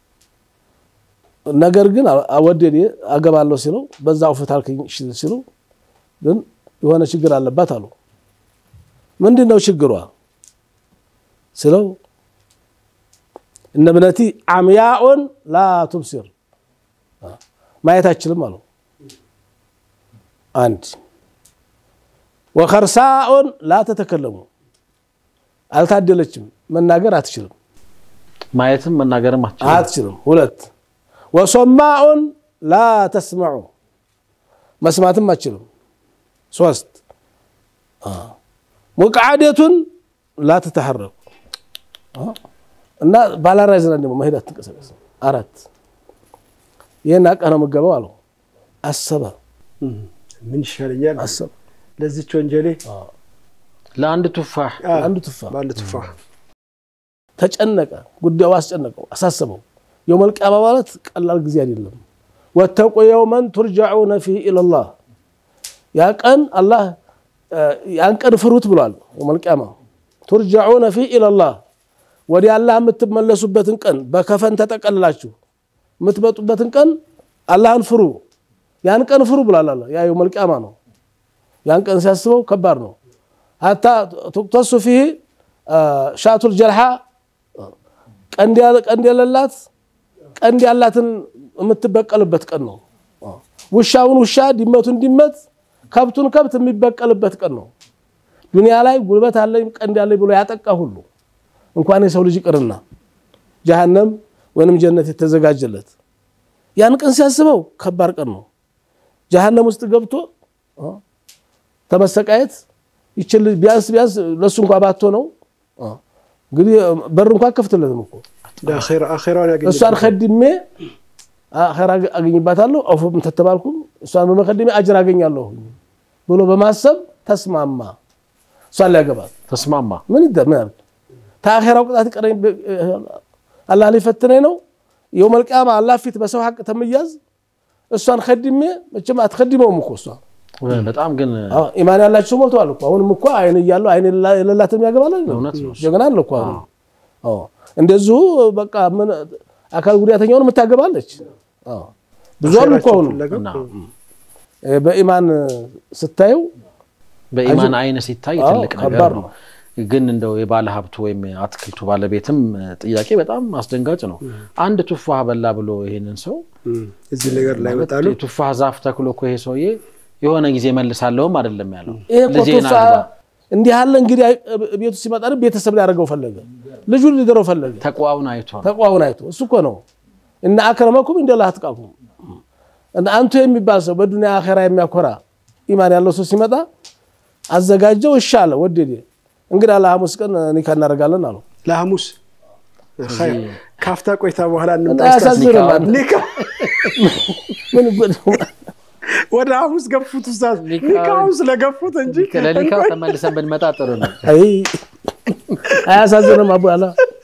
ነገር ግን አወደዴ አገባለሁ ሲለው በዛ ውፈት አልከኝ ሲሉ ግን የሆነ ችግር አለባት አሉ። ምንድን ነው ችግሯ ስለው እነ እብነቲ አምያኡን ላ ቱብሲር ማየት አችልም አለው። አንድ ወከርሳኡን ላ ተተከለሙ አልታደለችም፣ መናገር አትችልም ማየትም መናገርም አትችልም። አትችልም። ሁለት ወሶማኡን ላ ተስመዑ መስማትም አትችልም። ሶስት ሙቅዓደቱን ላ ተተሐረቁ እና ባላራይ ዝና ደግሞ መሄድ አትንቀሳቀስ። አራት ይህን አቀህ ነው የምገባው አለው። አሰበ ምን ይሻለኛል አሰበ። ለዚች ወንጀሌ ለአንድ ቱፋህ አንዱ ትፋ በአንድ ቱፋህ ተጨነቀ። ጉዳዩ አስጨነቀው፣ አሳሰበው። የውመል ቂያማ ማለት ቀላል ጊዜ አይደለም። ወተቁ የውመን ቱርጃዑነ ፊህ ኢለላህ ያ ቀን አላህ ያን ቀን ፍሩት ብሏል። የውመል ቂያማ ቱርጃዑነ ፊህ ኢለላህ ወደ አላህ የምትመለሱበትን ቀን በከፈን ተጠቀልላችሁ የምትመጡበትን ቀን አላህን ፍሩ። ያን ቀን ፍሩ ብሏል አላህ። ያ የውመል ቂያማ ነው። ያን ቀን ሲያስበው ከባድ ነው። ሀታ ቱቅተሱ ፊህ ሻቱል ጀልሓ ቀንድ የሌላት ቀንድ ያላትን የምትበቀልበት ቀን ነው። ውሻውን ውሻ፣ ድመቱን ድመት፣ ከብቱን ከብት የሚበቀልበት ቀን ነው። ዱንያ ላይ ጉልበት አለኝ ቀንድ ያለኝ ብሎ ያጠቃ ሁሉ እንኳን የሰው ልጅ ይቅርና ጀሃነም ወይንም ጀነት የተዘጋጀለት ያን ቀን ሲያስበው ከባድ ቀን ነው። ጀሃነም ውስጥ ገብቶ ተመሰቃየት ይችል ቢያንስ ቢያንስ ለሱ እንኳ ባቶ ነው እንግዲህ በር እንኳ ከፍትለትም እኮ አኼራውን ያገኘ እሷን ከድሜ አኼራ አገኝባታለሁ አውፎም ተተባልኩም እሷን በመከድሜ አጅር አገኛለሁ ብሎ በማሰብ ተስማማ። እሷን ሊያገባት ተስማማ። ምን ይደ ምን ያርግ ተአኼራው ቅጣት ይቀረኝ አላህ ሊፈትነኝ ነው። የውመል ቂያማ አላህ ፊት በሰው ሀቅ ተመያዝ እሷን ከድሜ መቼም አትከድመውም እኮ እሷ በጣም ግን ኢማን ያላቸው ሞልተዋል እኮ አሁንም እኮ አይን እያለው አይን የሌላትም ያገባል እውነት ነው። ጀግና አለ እኮ አሁን አዎ እንደዚሁ በቃ ምን አካል ጉዳተኛውን የምታገባለች አዎ ብዙ አሉ እኮ አሁንም እና በኢማን ስታየው በኢማን አይን ሲታይ አዎ፣ ትልቅ ነገር ከባድ ነው። ነው። ግን እንደው የባለ ሀብቱ ወይም የአትክልቱ ባለቤትም ጥያቄ በጣም አስደንጋጭ ነው። አንድ ቱፋህ በላ ብሎ ይሄንን ሰው እዚህ ነገር ላይ ይመጣሉ። የቱፋህ ዛፍ ተክሎ እኮ ይሄ ሰውዬ የሆነ ጊዜ መልሳለሁም አይደለም ያለው ይሄ እኮ ልጄን ቱፋ አግባ እንዲህ ያለ እንግዲህ ቤቱ ሲመጣ ቤተሰብ ሊያደርገው ፈለገ፣ ልጁን ሊድረው ፈለገ። ተቋውን አይቷል። ተቋውን አይቶ እሱ እኮ ነው እና አክረመኩም እንደላ አትቃኩም እና አንቱ የሚባል ሰው በዱንያ አኼራ የሚያኮራ ኢማን ያለው ሰው ሲመጣ አዘጋጀው። እሺ አለ ወደዴ። እንግዲህ ለሐሙስ ቀን ኒካ እናደርጋለን አሉ። ለሐሙስ ኸይር። ካፍታ ቆይታ በኋላ እና እንምጣ። ያሳዝናል። ኒካ ምን ወደ ሐሙስ ገፉት ኡስታዝ፣ ኒካ- ኒካውን ስለገፉት እንጂ ለሊካው ተመልሰን ብንመጣ ጥሩ ነው። አይ አያሳዝንም? አቡ አላ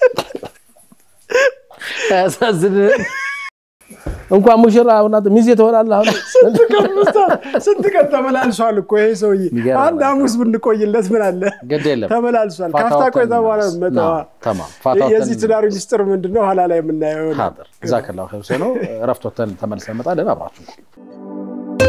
ያሳዝን እንኳን ሙሽራ አሁን አንተ ሚዜ ትሆናለህ። አሁን ስንት ቀን ተመላልሷል እኮ ይሄ ሰውዬ። የሚገርም አንድ ሐሙስ ብንቆይለት ምን አለ? ግድ የለም ተመላልሷል። ፋታ ካፍታ ወጥተን ቆይታ በኋላ እንመለስ። መጣ። ና፣ ተማም ፋታ ወጥተን የዚህ ትዳሩ ሚስጥር ምንድን ነው? ኋላ ላይ የምናየው ነው። ሀጥር ጀዛከላሁ ኸይር ሁሴኖ እረፍት ወጥተን ተመልሰን እንመጣለን። አብራችሁ ቆዩ።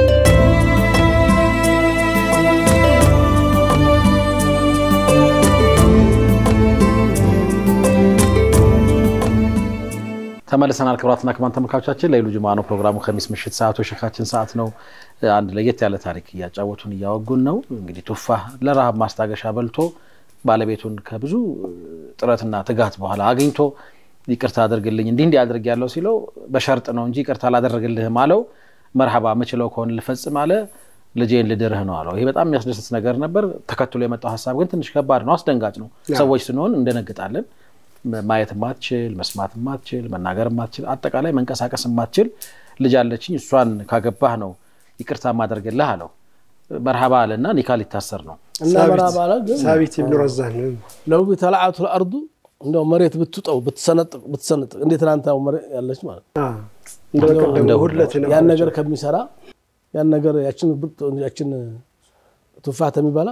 ተመልሰናል። ክቡራትና ክቡራን ተመልካቾቻችን ለይሉ ጁማ ነው ፕሮግራሙ። ከሚስ ምሽት ሰዓቱ የሸካችን ሰዓት ነው። አንድ ለየት ያለ ታሪክ እያጫወቱን እያወጉን ነው። እንግዲህ ቱፋህ ለረሃብ ማስታገሻ በልቶ ባለቤቱን ከብዙ ጥረትና ትጋት በኋላ አግኝቶ ይቅርታ አድርግልኝ እንዲህ እንዲህ አድርግ ያለው ሲለው በሸርጥ ነው እንጂ ይቅርታ አላደረግልህም አለው። መርሃባ ምችለው ከሆን ልፈጽም አለ። ልጄን ልድርህ ነው አለው። ይሄ በጣም የሚያስደስት ነገር ነበር። ተከትሎ የመጣው ሀሳብ ግን ትንሽ ከባድ ነው፣ አስደንጋጭ ነው። ሰዎች ስንሆን እንደነግጣለን። ማየት ማትችል፣ መስማት ማትችል፣ መናገር ማትችል፣ አጠቃላይ መንቀሳቀስ ማትችል ልጅ አለችኝ እሷን ካገባህ ነው ይቅርታ ማደርግልህ አለው። መርሃባ አለና ኒካ ሊታሰር ነው። እና መርሃባ አለ ግን ሳቢት ብን ረዛን ለው ተላዓቱ ልአርዱ እንደው መሬት ብትውጠው ብትሰነጥቅ ብትሰነጥቅ እንዴት ትናንት መሬት ያለች ማለት ነው። እንደ ሁለት ያን ነገር ከሚሰራ ያን ነገር ያችን ያችን ቱፋት የሚበላ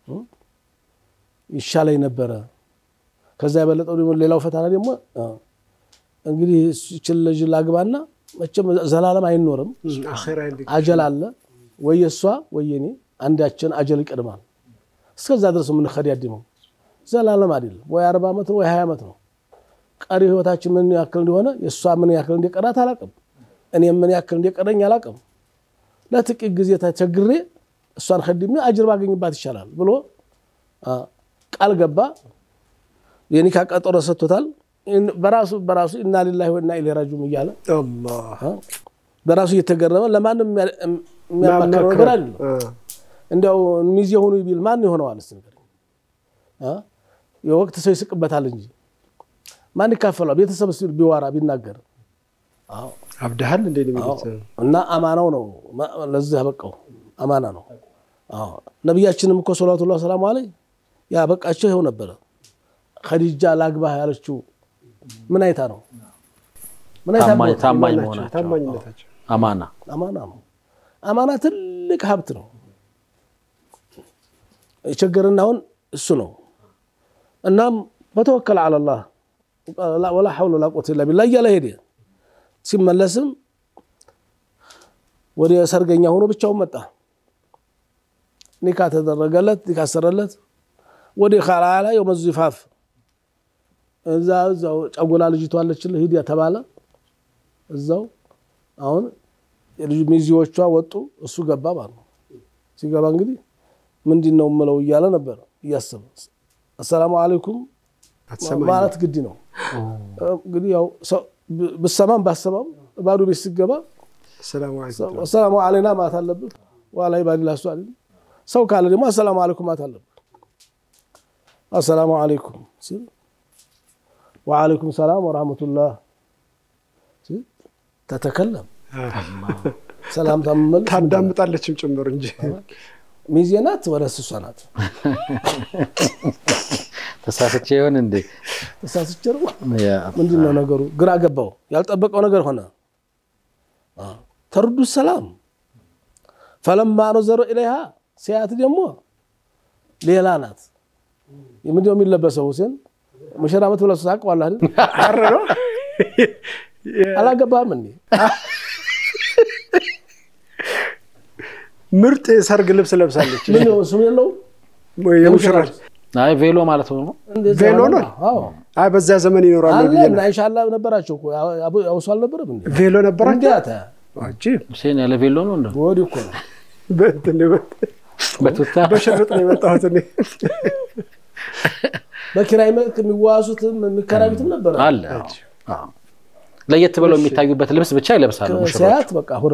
ይሻለኝ ነበረ። ከዛ የበለጠው ደግሞ ሌላው ፈተና ደግሞ እንግዲህ ይችን ልጅ ላግባና መቼም ዘላለም አይኖርም። አጀል አለ ወይ የእሷ ወይ የኔ አንዳችን አጀል ይቀድማል። እስከዛ ድረስ የምንከዳድመው ዘላለም አይደለም። ወይ አርባ ዓመት ነው ወይ ሀያ ዓመት ነው። ቀሪ ህይወታችን ምን ያክል እንደሆነ የእሷ ምን ያክል እንደቀራት አላቅም። እኔም ምን ያክል እንደቀረኝ አላቅም። ለጥቂት ጊዜ ተቸግሬ እሷን ከድሜ አጅር ባገኝባት ይቻላል ብሎ ቃል ገባ። የኒካ ቀጠሮ ሰጥቶታል። በራሱ በራሱ ኢና ሊላሂ ወኢና ኢለይሂ ራጂዑን እያለ በራሱ እየተገረመ ለማንም የሚያማክረው ነገር አይደለም። እንዲያው ሚዜ ሆኑ ቢል ማን ይሆነዋል? እስኪ ንገረኝ። የወቅት ሰው ይስቅበታል እንጂ ማን ይካፈሏል? ቤተሰብ ቢዋራ ቢናገር አብድሃል እንዴ የሚሉት እና አማናው ነው ለዚህ ያበቃው አማና ነው። ነቢያችንም እኮ ሰላቱላህ ሰላሙ አለይ ያበቃቸው ይኸው ነበረ። ከዲጃ ላግባህ ያለችው ምን አይታ ነው? ምን አይታ ነው? ታማኝ መሆናቸው ታማኝነታቸው አማና አማና ነው። አማና ትልቅ ሀብት ነው። የቸገረን አሁን እሱ ነው። እናም በተወከል አለላህ ወላ ሐውለ ወላ ቁወተ ኢላ ቢላህ እያለ ሄደ። ሲመለስም ወደ ሰርገኛ ሆኖ ብቻውን መጣ። ኒካ ተደረገለት፣ ኒካ አሰረለት። ወደ ካላላ የውመ ዚፋፍ እዛ እዛው ጨጎላ ልጅቷ አለችልህ ሂድ ተባለ። እዛው አሁን ሚዜዎቿ ወጡ፣ እሱ ገባ ማለት ነው። ሲገባ እንግዲህ ምንድን ነው የምለው እያለ ነበር እያሰበ አሰላሙ አለይኩም ማለት ግድ ነው እንግዲህ ያው ብሰማም ባሰማም ባዶ ቤት ሲገባ አሰላሙ አለይና ማለት አለብህ። ዋላ ባዲላ ሱ ሰው ካለ ደግሞ አሰላሙ አለይኩም ማለት አለብህ። አሰላሙ አለይኩም ሲል ወአለይኩም ሰላም ወራህመቱላህ ሲል ተተከለም ሰላምታ መመለስ ታዳምጣለችም ጭምር እንጂ ሚዜ ናት ወደ እሷ ናት። ተሳስቼ ይሆን እንዴ? ተሳስቼ ነው። ምንድን ነው ነገሩ? ግራ ገባው። ያልጠበቀው ነገር ሆነ። ተርዱ ሰላም ፈለማ ነዘረ ኢለይሃ ሲያት ደግሞ ሌላ ናት። ምንድነው የሚለበሰው? ሁሴን ሙሽራ ዓመት ብለህ ታውቀዋለህ አይደል? አላገባህም እንዴ? ምርጥ የሰርግ ልብስ ለብሳለች። ምን ስም የለውም የሙሽራ አይ ቬሎ ማለት ነው። ቬሎ ነው። አይ በዚያ ዘመን ይኖራሉ ብዬ ነው። ኢንሻላ ነበራቸው እኮ ያውሱ አልነበረም እንዴ? ቬሎ ነበራቸው። እንዲያተ አጂብ ሁሴን ያለ ቬሎ ነው እንደ ወዲህ እኮ ነው በእንትን በቱታ በሽርጥ ነው የመጣሁት እኔ። በኪራይ መልክ የሚዋሱትም የሚከራዩትም ነበር አለ። አዎ። ለየት ብለው የሚታዩበት ልብስ ብቻ ይለብሳሉ ሙሽሮች። ሲያት በቃ ሁረ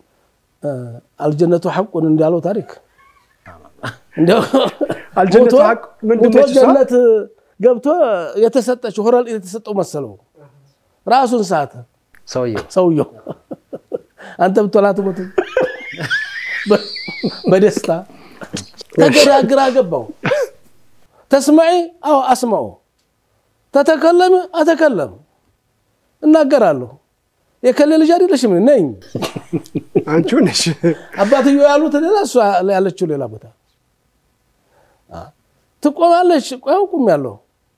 አልጀነቱ ሐቁን እንዳለው ታሪክ እንዲያው አልጀነቱ ሞቶ- ሐቅ ምንድን ሞቶ ነች እሷ? ጀነት ገብቶ የተሰጠችው ሁረል የተሰጠው መሰለው ራሱን ሳተ ሰውየው ሰውየው አንተ ብትላት ሞት በደስታ ተገራግራ ገባው ተስማዒ አዎ አስማው ተተከለሚ አተከለም እናገራለሁ የከሌ ልጅ አይደለሽም ነኝ አንቺው ነሽ። አባትዮ ያሉት ሌላ እሷ ያለችው ሌላ ቦታ አ፣ ትቆማለች ቆያው ቁም ያለው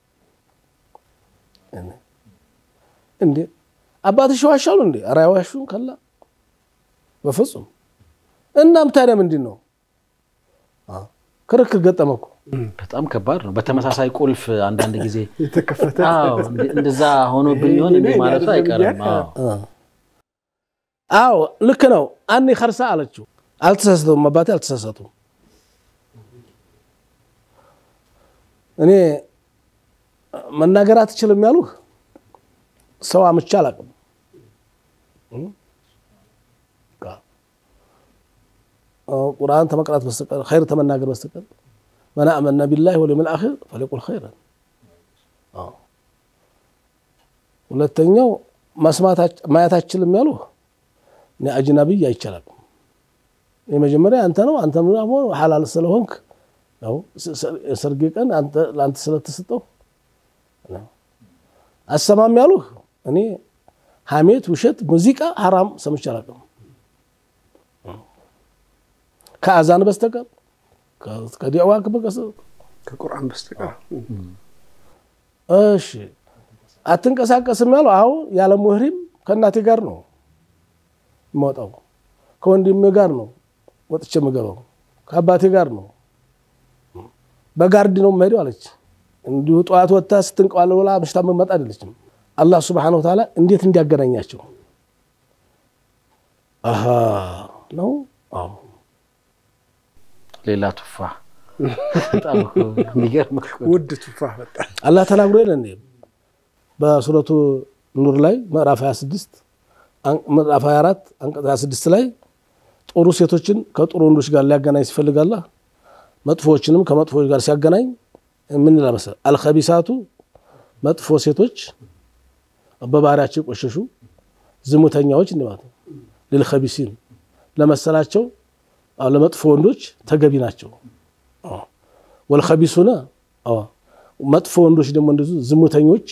እንዴ አባትሽ ዋሻሉ እንዴ ኧረ አይዋሹም ከላ በፍጹም እናም ታዲያ ምንድን ነው አ፣ ክርክር ገጠመ እኮ በጣም ከባድ ነው። በተመሳሳይ ቁልፍ አንዳንድ ጊዜ የተከፈተ አዎ፣ እንደ- እንደዛ ሆኖብኝ ይሆን እንዴ ይሄ ማለቱ አይደለም አይቀርም። እያለ- አዎ። አ። አዎ ልክ ነው አኔ ከርሳ አለችው አልተሳሳቱም። አባቴ አልተሳሳቱም። እኔ መናገር አትችልም ያሉህ ሰው አምቼ አላውቅም። ቁርአን ተመቅራት በስተቀር ኸይር ተመናገር በስተቀር መን አመነ ቢላሂ ወልየውሚል አኺር ፈሊቁል ኸይረን። ሁለተኛው ማየት አትችልም ያሉህ እኔ አጅነቢይ አይቻላል። የመጀመሪያ አንተ ነው። አንተ ደግሞ ሐላል ስለሆንክ ያው ሰርጌ ቀን ለአንተ ስለተሰጠው አሰማም ያሉህ እኔ ሐሜት፣ ውሸት፣ ሙዚቃ ሐራም ሰምቼ አላውቅም ከአዛን በስተቀር ከዲዕዋ ከቁርአን በስተቀር። እሺ አትንቀሳቀስም ያለው አዎ፣ ያለ ሙህሪም ከእናቴ ጋር ነው የምወጣው፣ ከወንድሜ ጋር ነው ወጥቼ የምገባው፣ ከአባቴ ጋር ነው በጋርድ ነው የምሄደው አለች። እንዲሁ ጠዋት ወጥታ ስትንቀዋለ ብላ ምሽታ መመጣ አይደለችም። አላህ ሱብሓነሁ ወተዓላ እንዴት እንዲያገናኛቸው አሃ ነው። አዎ ሌላ ቱፋ በጣም እኮ የሚገርም እኮ ነው። ውድ ቱፋህ በጣም አላህ ተናግሮ የለ እንዴ በሱረቱ ኑር ላይ ምዕራፍ 26 ምዕራፍ 24 አንቀጽ 26 ላይ ጥሩ ሴቶችን ከጥሩ ወንዶች ጋር ሊያገናኝ ሲፈልግ አላህ መጥፎዎችንም ከመጥፎዎች ጋር ሲያገናኝ ምን ይላል መሰለህ? አልኸቢሳቱ መጥፎ ሴቶች በባህሪያቸው የቆሸሹ ዝሙተኛዎች እንደማለት ነው። ልልኸቢሲን ለመሰላቸው ለመጥፎ ወንዶች ተገቢ ናቸው። ወልኸቢሱነ መጥፎ ወንዶች ደግሞ እንደዚሁ ዝሙተኞች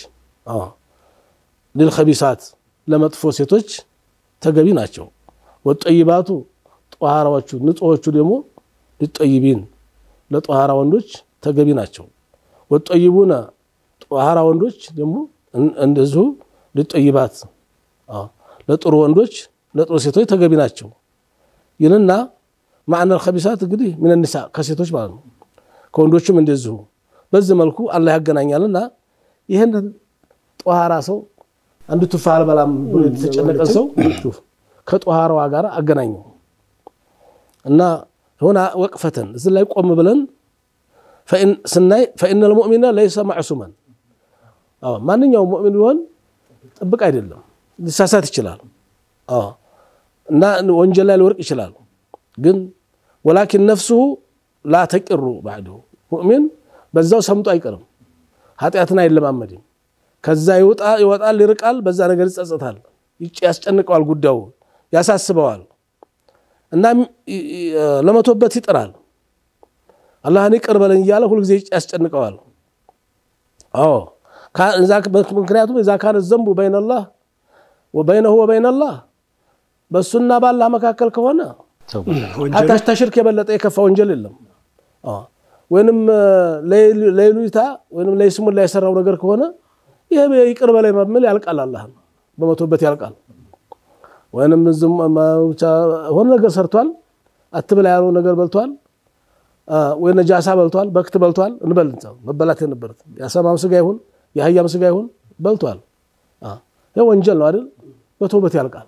ልልኸቢሳት ለመጥፎ ሴቶች ተገቢ ናቸው። ወጠይባቱ ጧሃራዎቹ ንጹሖቹ ደግሞ ሊጠይቢን ለጧሃራ ወንዶች ተገቢ ናቸው። ወጠይቡነ ጧሃራ ወንዶች ደግሞ እንደዚሁ ሊጠይባት ለጥሩ ወንዶች ለጥሩ ሴቶች ተገቢ ናቸው ይልና ማዕነል ኸቢሳት እንግዲህ ሚነኒሳ ከሴቶች ማለት ነው። ከወንዶችም እንደዚሁ በዚህ መልኩ አላህ ያገናኛልና ይህንን ጧሃራ ሰው አንድ ቱፋ አልበላም ብሎ የተጨነቀ ሰው ከጧሃራዋ ጋር አገናኘው እና ሆና ወቅፈተን እዚህ ላይ ቆም ብለን ስናይ ፈኢነል ሙእሚነ ለይሰ ማዕሱመን ማንኛውም ሙእሚን ቢሆን ጥብቅ አይደለም፣ ሊሳሳት ይችላል እና ወንጀል ላይ ሊወርቅ ይችላል። ግን ወላኪን ነፍሱሁ ላ ተቂሩ ባዕድሁ ሙእሚን በዛው ሰምጦ አይቀርም፣ ኃጢአትን አይለማመድም። ከዛ ይወጣል፣ ይርቃል፣ በዛ ነገር ይጸጸታል፣ ያስጨንቀዋል፣ ጉዳዩ ያሳስበዋል እና ለመቶበት ይጥራል። አላህን ይቅር በለኝ እያለ ሁልጊዜ ያስጨንቀዋል። አዎ ምክንያቱም እዛ ካነ ዘንቡ በይነላህ ወበይነሁ ወበይነላህ በእሱና ባላህ መካከል ከሆነ ሀታሽ ተሽርክ የበለጠ የከፋ ወንጀል የለም። ወይንም ለይሉኝታ ወይም ለይስሙላ የሰራው ነገር ከሆነ ይህ ይቅር በላይ መምል ያልቃል፣ አላህን በመቶበት ያልቃል። ወይንም ሆነ ነገር ሰርቷል፣ አትብላ ያለው ነገር በልቷል፣ ወይ ነጃሳ በልቷል፣ በክት በልቷል እንበል መበላት የነበረት የአሳማም ስጋ ይሁን የአህያም ስጋ ይሁን በልቷል። ይህ ወንጀል ነው አይደል? በቶበት ያልቃል።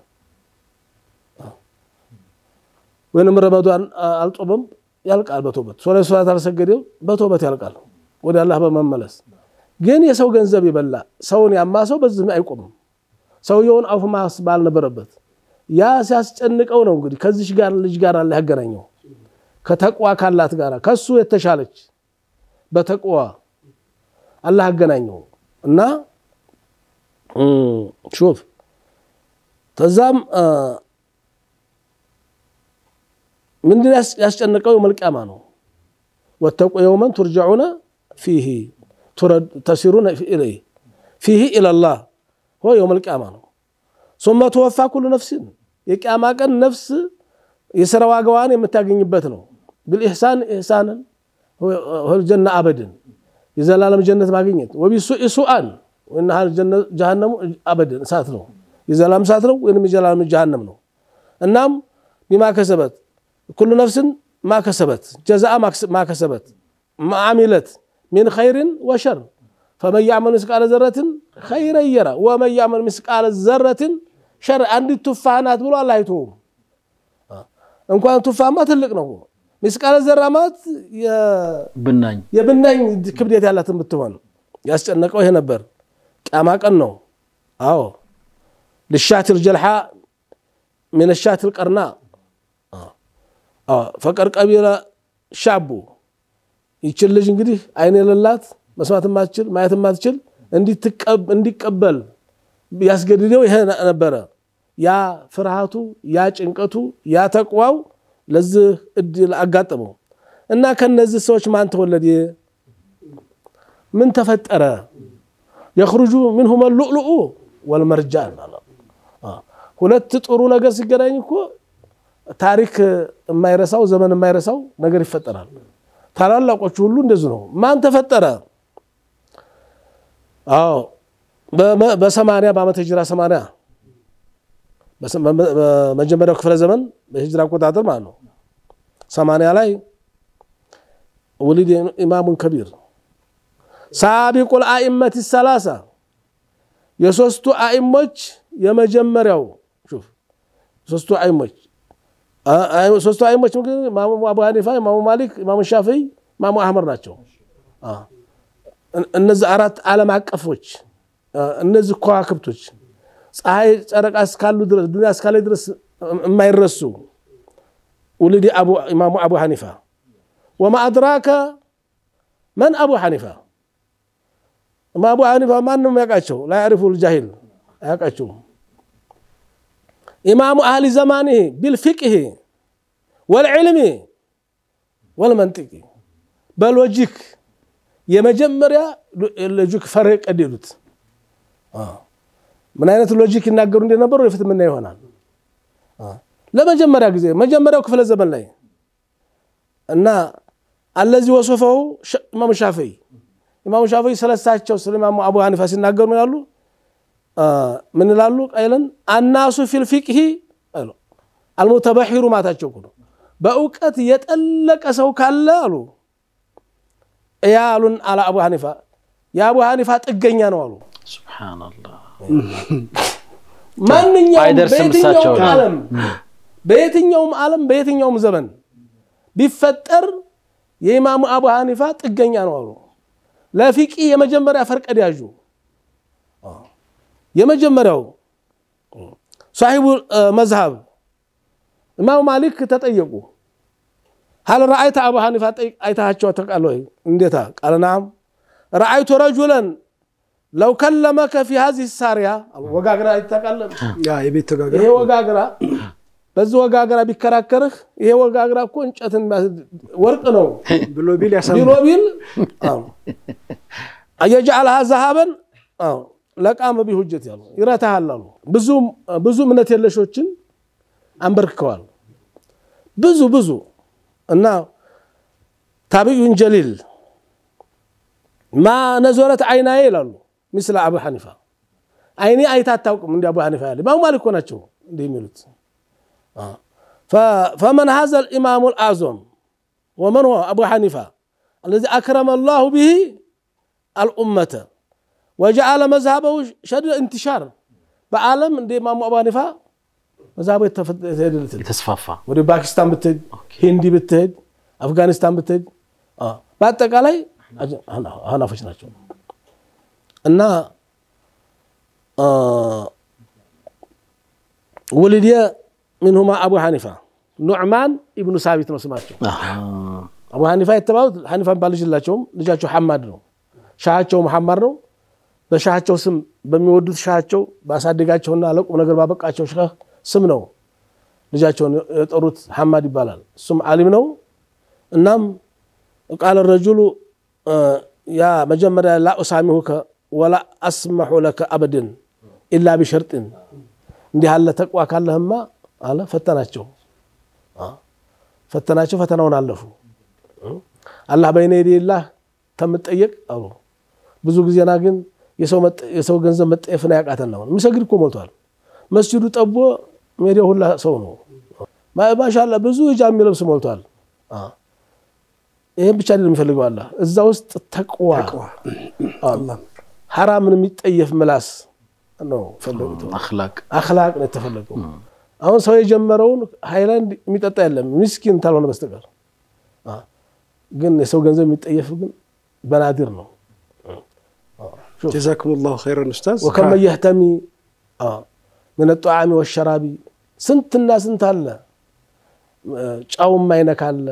ወይንም ረመዷን አልጾመም ያልቃል በቶበት ሶላት ሶላት አልሰገደም በቶበት ያልቃል ወደ አላህ በመመለስ ግን የሰው ገንዘብ የበላ ሰውን ያማ ሰው በዚህ አይቆምም ሰውየውን አፉ ማስባል ነበረበት ያ ሲያስጨንቀው ነው እንግዲህ ከዚች ጋር ልጅ ጋር አለ ያገናኘው ከተቅዋ ካላት ጋር ከሱ የተሻለች በተቅዋ አላህ አገናኘው እና ሹፍ ተዛም ምንድን ያስጨነቀው የመልቅያማ ነው። ወተቁ የውመን ቱርጀዑነ ፊሂ ተሲሩነ ኢለይህ ፊሂ ኢለላህ ሆ የውመል ቅያማ ነው። ሱመ ትወፋ ኩሉ ነፍሲን የቅያማ ቀን ነፍስ የስራ ዋጋዋን የምታገኝበት ነው። ብልኢሕሳን ኢሕሳንን ጀና አበድን የዘላለም ጀነት ማግኘት ወቢሱኢ ሱአን ወይናሃል ጀሃነሙ አበድን እሳት ነው። የዘላለም እሳት ነው ወይም የዘላለም ጀሃነም ነው። እናም ቢማ ከሰበት ኩሉ ነፍስን ማከሰበት ጀዛአ ማከሰበት ማዓሚለት ሚን ኸይርን ወሸር ፈመን ያዕመል ምስቃለ ዘረትን ኸይረን የራ ወመን ያዕመል ምስቃለ ዘረትን ሸር አንዲት ቱፋህ ናት ብሎ አላህ አይተውም። እንኳን ቱፋማ ትልቅ ነው። ሚስቃለ ዘራ ማለት ብናኝ የብናኝ ክብደት ያላትን ብትሆን ያስጨነቀው ይሄ ነበር። ቅያማ ቀን ነው። አዎ ልሻትል ጀልሓ ምን ሻትል ቀርና ፈቀር ቀቢለ ሻቡ ይችል ልጅ እንግዲህ አይን የሌላት መስማት ማትችል ማየት ማትችል እንዲቀበል ያስገድደው ይሄ ነበረ። ያ ፍርሃቱ፣ ያ ጭንቀቱ፣ ያ ተቅዋው ለዚህ እድል አጋጠመው እና ከነዚህ ሰዎች ማን ተወለደ? ምን ተፈጠረ? የኽሩጁ ሚንሁመ ሉዕሉኡ ወልመርጃን። ሁለት ጥሩ ነገር ሲገናኝ እኮ ታሪክ የማይረሳው ዘመን የማይረሳው ነገር ይፈጠራል። ታላላቆቹ ሁሉ እንደዚህ ነው። ማን ተፈጠረ? አዎ በሰማንያ በዓመተ ሂጅራ ሰማንያ በመጀመሪያው ክፍለ ዘመን በሂጅራ አቆጣጠር ማለት ነው። ሰማንያ ላይ ውሊድ ኢማሙን ከቢር ሳቢቁል አኢመት ሰላሳ የሶስቱ አኢሞች የመጀመሪያው ሹፍ ሶስቱ አኢሞች ሶስቱ አኢሞች ኢማሙ አቡ ሀኒፋ፣ ኢማሙ ማሊክ፣ ኢማሙ ሻፊዒ፣ ኢማሙ አህመድ ናቸው። እነዚህ አራት ዓለም አቀፎች እነዚህ ከዋክብቶች ፀሐይ ጨረቃ እስካሉ ድረስ ዱኒያ እስካለ ድረስ የማይረሱ ውልድ ኢማሙ አቡ ሐኒፋ ወማ አድራከ መን አቡ ሐኒፋ አቡ ሐኒፋ ማንም ያውቃቸው ላ ያዕሪፉ ልጃሂል አያውቃቸውም ኢማሙ አህሊ ዘማኒህ ቢልፊቅህ ወልዕልሚ ወልመንጢቅ በሎጂክ የመጀመሪያ ሎጂክ ፈር ቀደዱት ምን አይነት ሎጂክ ይናገሩ እንደነበሩ ወደፊት ምና ይሆናል። ለመጀመሪያ ጊዜ መጀመሪያው ክፍለ ዘመን ላይ እና አለዚህ ወሶፈው ኢማሙ ሻፊዒ ኢማሙ ሻፊዒ ስለሳቸው ስለ ኢማሙ አቡ ሐኒፋ ሲናገሩ ምን ያሉ ምን ይላሉ? ቀይለን አናሱ ፊል ፊቅሂ አልሙተበሒሩ ማታቸው ነው። በእውቀት የጠለቀ ሰው ካለ አሉ ያ አሉን አላ አቡ ሐኒፋ የአቡ ሐኒፋ ጥገኛ ነው አሉ። ሱብሓነላህ ማንኛውም አይደርስም በየትኛውም እሳቸው ላይ። ዓለም በየትኛውም ዓለም በየትኛውም ዘመን ቢፈጠር የኢማሙ አቡ ሐኒፋ ጥገኛ ነው አሉ። ለፊቂ የመጀመሪያ ፈርቀዳጁ የመጀመሪያው ሳሒቡ መዝሃብ ኢማሙ ማሊክ ተጠየቁ። ሀል ረአይተ አቡ ሐኒፋ ጠይቅ አይታቸው ተቃለ ወይ? እንዴታ ቃለ ናም ረአይቱ ረጁለን ለው ከለመከ ፊ ሀዚህ ሳሪያ ወጋግራ አይታቃለም። ያ የቤት ተጋገር ይሄ ወጋግራ በዚህ ወጋግራ ቢከራከርህ ይሄ ወጋግራ እኮ እንጨትን ወርቅ ነው ብሎ ቢል ያሳም ቢሎ ቢል አየጅዓልሃ ዘሃበን ለቃመ ቢሁጀት ያሉ ይረታሃል አሉ። ብዙ እምነት የለሾችን አንበርክከዋል። ብዙ ብዙ እና ታቢዩን ጀሊል ማ ነዞረት አይናዬ ይላሉ ምስለ አቡ ሐኒፋ አይኔ አይታ አታውቅም እንዲ አቡ ሐኒፋ ያለ ኢማሙ ማሊክ እኮ ናቸው እንዲህ የሚሉት ፈመን ሀዘ ልኢማሙ ልአዞም ወመን ሆ አቡ ሐኒፋ አለዚ አክረመ ላሁ ብሂ አልኡመተ ወጀዓለ መዝሃበው ሸዲድ እንትሻር በዓለም እንደ ኢማሙ አቡ ሐኒፋ መዝሃቡ የተሄደለት የተስፋፋ ወደ ፓኪስታን ብትሄድ ሂንዲ ብትሄድ አፍጋኒስታን ብትሄድ በአጠቃላይ ሀናፎች ናቸው እና ውልድየ ሚንሁማ አቡ ሐኒፋ ኑዕማን ኢብኑ ሳቢት ነው ስማቸው። አቡ ሐኒፋ የተባሉት ሐኒፋ የሚባል ልጅ የላቸውም። ልጃቸው ሐማድ ነው። ሻሃቸው መሐማድ ነው። በሻሃቸው ስም በሚወዱት ሻሃቸው ባሳደጋቸውና ለቁም ነገር ባበቃቸው ሸህ ስም ነው ልጃቸውን የጠሩት ሐማድ ይባላል። እሱም ዓሊም ነው። እናም ቃለ ረጁሉ ያ መጀመሪያ ላ ኡሳሚሁከ ወላ አስመሑ ለከ አበድን ኢላ ቢሸርጥን እንዲህ አለ ተቋ ካለህማ አለ ፈተናቸው ፈተናቸው ፈተናውን አለፉ። አላህ በይነ የዴላህ ከምጠየቅ አሉ ብዙ ጊዜና ግን የሰው ገንዘብ መጠየፍን ያቃተን ነው። የሚሰግድ እኮ ሞልቷል። መስጅዱ ጠቦ ሜዲያው ሁላ ሰው ነው። ማሻላ ብዙ ሂጃብ የሚለብስ ሞልቷል። ይህም ብቻ አይደለም የሚፈልገው አላህ እዛ ውስጥ ተቅዋ ሐራምን የሚጠየፍ ምላስ ነው ፈለጉት። አኽላቅ አኽላቅ ነው የተፈለገው። አሁን ሰው የጀመረውን ሃይላንድ የሚጠጣ የለም ሚስኪን ካልሆነ በስተቀር ግን የሰው ገንዘብ የሚጠየፍ ግን በናዲር ነው። ጀዛኩም ላሁ ኸይረን ኡስታዝ። ወከመ የህተሚ ምን ጣዓሚ ወሸራቢ ስንትና ስንት አለ። ጫው ማይነካለ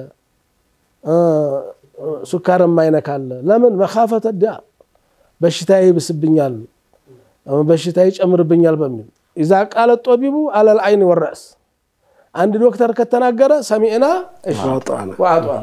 ሱካር ማይነካለ። ለምን መካፈተ ዳ በሽታ ይብስብኛል፣ በሽታ ይጨምርብኛል በሚል ኢዛ ቃለ ጦቢቡ አለል አይን ወረእስ አንድ ዶክተር ከተናገረ ሰሚዕና ወአጧና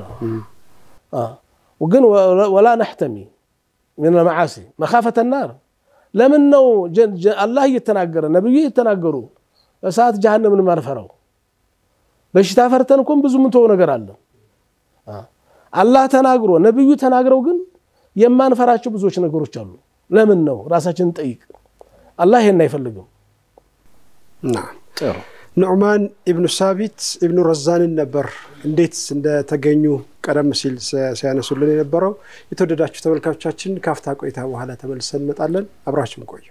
ግን ወላ ነሕተሚ ምን መዓሲ መካፈተ ናር ለምን ነው አላህ እየተናገረ ነቢዩ እየተናገሩ እሳት ጀሃነምን ማንፈራው? በሽታ ፈርተን እኮም ብዙ ምንተው ነገር አለ። አላህ ተናግሮ ነቢዩ ተናግረው ግን የማንፈራቸው ብዙዎች ነገሮች አሉ። ለምን ነው ራሳችንን ጠይቅ። አላህ ይሄን አይፈልግም። ኑዕማን ኢብኑ ሳቢት ኢብኑ ረዛንን ነበር እንዴት እንደተገኙ ቀደም ሲል ሲያነሱልን የነበረው። የተወደዳችሁ ተመልካቾቻችን ካፍታ ቆይታ በኋላ ተመልሰን እንመጣለን። አብራችሁን ቆዩ።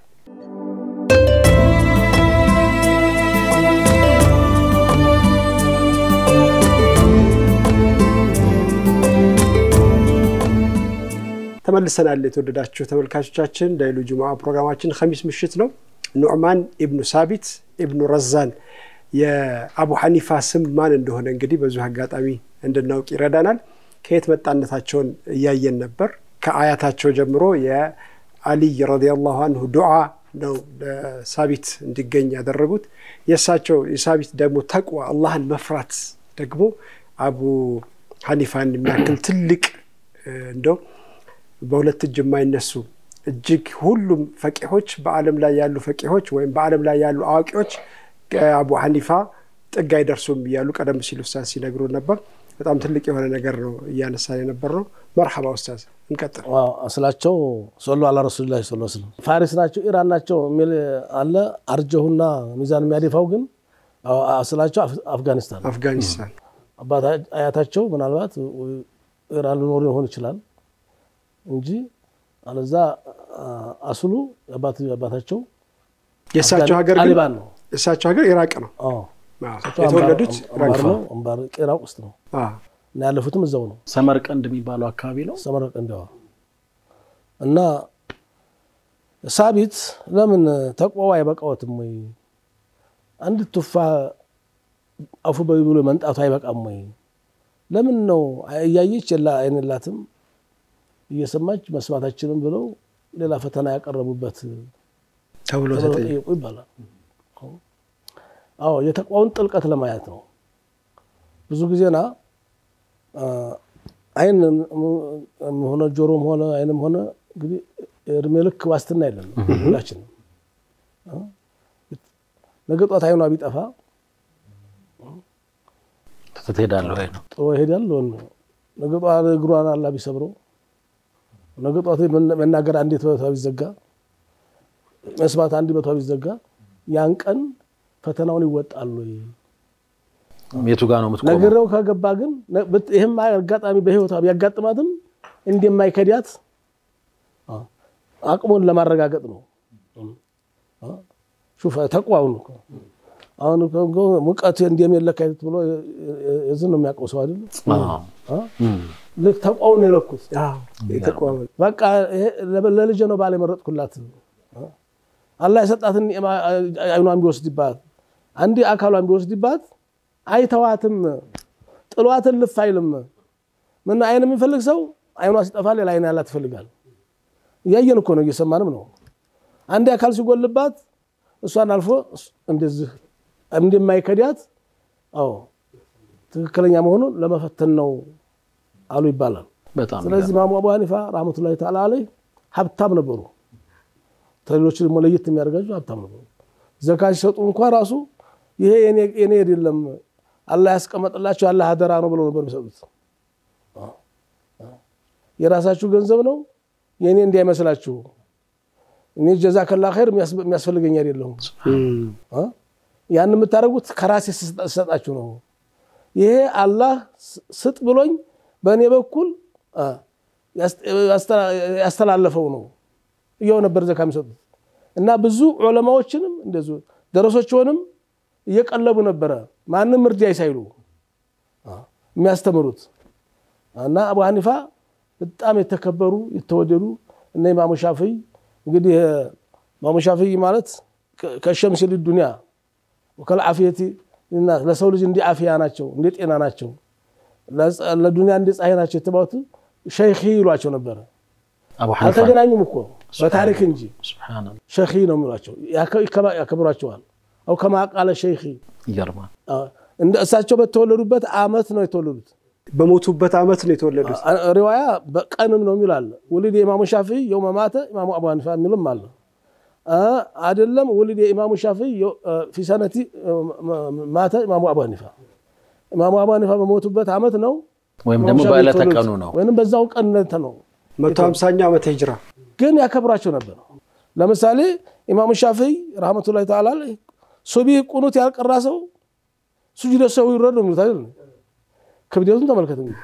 ተመልሰናል። የተወደዳችሁ ተመልካቾቻችን ዳይሉ ጁምዓ ፕሮግራማችን ኸሚስ ምሽት ነው። ኑዕማን ኢብኑ ሳቢት ኢብኑ ረዛን የአቡ ሐኒፋ ስም ማን እንደሆነ እንግዲህ በዚሁ አጋጣሚ እንድናውቅ ይረዳናል። ከየት መጣነታቸውን እያየን ነበር። ከአያታቸው ጀምሮ የአሊይ ረዲየላሁ አንሁ ዱዓ ነው ለሳቢት እንዲገኝ ያደረጉት። የእሳቸው የሳቢት ደግሞ ተቅዋ አላህን መፍራት ደግሞ አቡ ሐኒፋን የሚያክል ትልቅ እንደው በሁለት እጅ የማይነሱ እጅግ ሁሉም ፈቂሆች በዓለም ላይ ያሉ ፈቂሆች ወይም በዓለም ላይ ያሉ አዋቂዎች አቡ ሐኒፋ ጥግ አይደርሱም እያሉ ቀደም ሲል ኡስታዝ ሲነግሩ ነበር። በጣም ትልቅ የሆነ ነገር ነው እያነሳን የነበር ነው። መርሐባ ኡስታዝ እንቀጥል። ስላቸው ሶሎ አላ ረሱሉላህ ስ ስለም ፋሪስ ናቸው ኢራን ናቸው የሚል አለ። አርጀሁና ሚዛን የሚያደፋው ግን ስላቸው አፍጋኒስታን አፍጋኒስታን አባት አያታቸው ምናልባት ኢራን ሊኖሩ ሊሆን ይችላል እንጂ አለዛ አስሉ አባታቸው የእሳቸው ሀገር ግን ጣሊባን ነው። የእሳቸው ሀገር ኢራቅ ነው። አዎ። የተወለዱት አምባር ነው። አምባር ኢራቅ ውስጥ ነው እና ያለፉትም እዛው ነው። ሰመርቀንድ የሚባለው አካባቢ ነው። ሰመርቀንድ እንዲያዋ እና ሳቢት ለምን ተቅዋው አይበቃዎትም ወይ? አንድ ቱፋ አፉ በይ ብሎ መንጣቱ አይበቃም ወይ? ለምን ነው እያየች የላ አይንላትም እየሰማች መስማታችንም ብለው ሌላ ፈተና ያቀረቡበት ተብሎ ጠየቁ ይባላል። አዎ የተቋውን ጥልቀት ለማየት ነው። ብዙ ጊዜና አይን ሆነ ጆሮም ሆነ አይንም ሆነ እንግዲህ እድሜ ልክ ዋስትና የለም ሁላችንም። ነገ ጧት አይኗ ቢጠፋ ትሄዳለህ ወይ ነው ጥሎ ይሄዳል። ነገ ጧት እግሯን አላ ቢሰብረው ነገ ጧት መናገር አንዴት በቷ ቢዘጋ መስማት አንድ በቷ ቢዘጋ ያን ቀን ፈተናውን ይወጣሉ። የቱ ጋር ነው የምትቆመው? ነግረው ከገባ ግን ይህም አጋጣሚ በህይወቷ ቢያጋጥማትም እንደማይከዳት አቅሙን ለማረጋገጥ ነው። ሹፈ ተቋውን አሁን ሙቀት እንደሚለካ ብሎ የዝን ነው የሚያውቀው ሰው አይደለም። ልክ ተቋውን የለኩት በቃ ለልጄ ነው ባል የመረጥኩላት አላህ የሰጣትን አይኗን ቢወስድባት አንዴ አካሏን ቢወስድባት አይተዋትም፣ ጥሏትን ልፍ አይልም። ምን አይን የሚፈልግ ሰው አይኗ ሲጠፋ ሌላ አይን ያላት ይፈልጋል። እያየን እኮ ነው፣ እየሰማንም ነው። አንዴ አካል ሲጎልባት እሷን አልፎ እንደዚህ እንደማይከዳት አዎ ትክክለኛ መሆኑን ለመፈተን ነው አሉ ይባላል። በጣም ስለዚህ ኢማሙ አቡ ሐኒፋ ረሕመቱላሂ ተዓላ አለይህ ሀብታም ነበሩ። ከሌሎች ደግሞ ለየት የሚያደርጋቸው ሀብታም ነበሩ። ዘካ ሲሰጡ እንኳ ራሱ ይሄ የኔ አይደለም አላህ ያስቀመጥላቸው ያለ አደራ ነው ብለው ነበር የሚሰጡት። የራሳችሁ ገንዘብ ነው የእኔ እንዳይመስላችሁ፣ እኔ ጀዛከላ ኸይር የሚያስፈልገኝ አይደለሁም። ያን የምታደርጉት ከራሴ ስሰጣችሁ ነው። ይሄ አላህ ስጥ ብሎኝ በእኔ በኩል ያስተላለፈው ነው እያው ነበር ዘካ የሚሰጡት እና ብዙ ዑለማዎችንም እንደዚሁ ደረሶችንም እየቀለቡ ነበረ ማንም እርዳይ ሳይሉ የሚያስተምሩት እና አቡ ሐኒፋ በጣም የተከበሩ የተወደዱ እነ ኢማሙ ሻፍይ እንግዲህ ኢማሙ ሻፍይ ማለት ከሸምስ ዱንያ ከልዓፊየቲ ለሰው ልጅ እንዲ አፍያ ናቸው፣ እንደ ጤና ናቸው፣ ለዱንያ እንደ ፀሐይ ናቸው የተባሉት ሸይኺ ይሏቸው ነበረ። አቡ ሐኒፋ አልተገናኙም እኮ በታሪክ እንጂ ሱብሓነላህ ሸይኺ ነው የሚሏቸው፣ ያከብሯቸዋል። አው ከማ ቃለ ሸይኺ ይገርማል። እንደ እሳቸው በተወለዱበት አመት ነው የተወለዱት። በሞቱበት አመት ነው የተወለዱት። ሪዋያ በቀንም ነው የሚል አለ። ውልድ የኢማሙ ሻፊዒ የውመ ማተ ኢማሙ አቡ ሐኒፋ የሚልም አለ። አይደለም ውልድ የኢማሙ ሻፊዒ ፊ ሰነቲ ማተ ኢማሙ አቡ ሐኒፋ ኢማሙ አቡ ሐኒፋ በሞቱበት አመት ነው ወይም ደግሞ ኢማሙ ሻፊዒ በዕለተ የተወለዱት። ቀኑ ነው። ወይም በዛው ቀን ነው መቶ ሀምሳኛ ዓመተ ሂጅራ ግን ያከብራቸው ነበር። ለምሳሌ ኢማሙ ሻፊዒ ረሕመቱላሂ ተዓላ አለይህ ሱቢህ ቁኑት ያልቀራ ሰው ሱጁደ ሰው ይውረድ ነው የሚሉት አይደል? ክብደቱን ተመልከት እንግዲህ።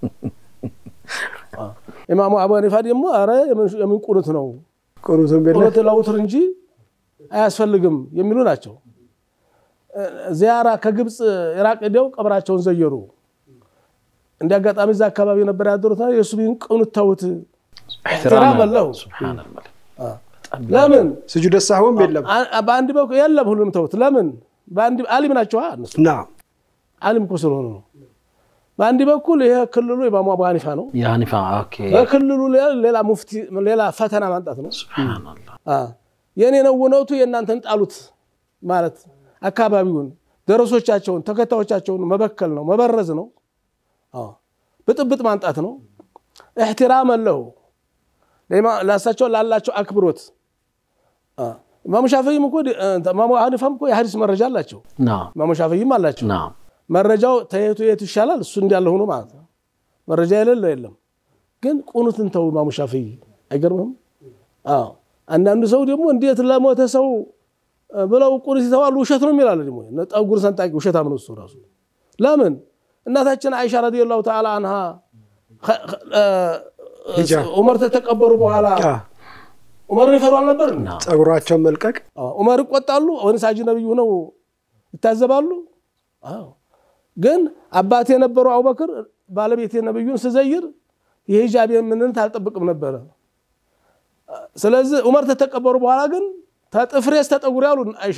ኢማሙ አቡ ሐኒፋ ደግሞ አረ የምን ቁኑት ነው ቁኑትም የለ ቁኑት ለውትር እንጂ አያስፈልግም የሚሉ ናቸው። ዚያራ ከግብፅ ኢራቅ ሄደው ቀብራቸውን ዘየሩ። እንደ አጋጣሚ እዛ አካባቢ ነበር ያደሩት። የሱቢህን ቁኑት ተውት። ኢሕትራም አለው። ሱብሓነላህ ለምን ስጁደ ሳህውም የለም አ- በአንድ በኩል የለም ሁሉም ተውት። ለምን በአንድ አሊም ናቸዋ እነሱ ና አሊም እኮ ስለሆኑ ነው። በአንድ በኩል ይሄ ክልሉ ኢማሙ አቡ ሐኒፋ ነው። የሐኒፋ ኦኬ በክልሉ ሌላ- ሌላ ሙፍቲ ሌላ ፈተና ማምጣት ነው። ሱብሓነላህ አ፣ የኔ ነው እውነቱ የእናንተን ጣሉት ማለት አካባቢውን ደረሶቻቸውን ተከታዮቻቸውን መበከል ነው መበረዝ ነው። አዎ፣ ብጥብጥ ማምጣት ነው። እሕትራም አለሁ ለእሳቸው ላላቸው አክብሮት አ፣ ኢማሙ ሻፊይም እኮ እ፣ ኢማሙ ሐኒፋም እኮ የሐዲስ መረጃ አላቸው። ና ኢማሙ ሻፊይም አላቸው። ና መረጃው ተየቱ የቱ ይሻላል እሱ እንዳለ ሆኖ ማለት ነው። መረጃ የሌለው የለም። ግን ቁኑትን ተው ኢማሙ ሻፊይ አይገርምህም? አዎ አንዳንዱ ሰው ደግሞ እንዴት ለሞተ ሰው እ፣ ብለው ቁኑት ይተዋሉ ውሸት ነው የሚላለ ደግሞ ጠጉር ሰንጣቂ ውሸታም ነው እሱ ራሱ። ለምን እናታችን አይሻ ረዲየላሁ ተዓላ አንሃ ኸ- ኸ- እ፣ ሂጃ። ዑመር ተተቀበሩ በኋላ አ፣ ዑመርን ይፈሩ አልነበር? ጸጉራቸውን መልቀቅ አዎ፣ ዑመር ይቆጣሉ ወይንስ ሀጂ ነብዩ ሆነው ይታዘባሉ? አዎ። ግን አባቴ የነበረው አቡበክር ባለቤቴ ነብዩን ስዘይር የሂጃብ ምንነት አልጠብቅም ነበረ። ስለዚህ ዑመር ተተቀበሩ በኋላ ግን ተጥፍሬ እስከ ጠጉሬ ያሉ አይሻ።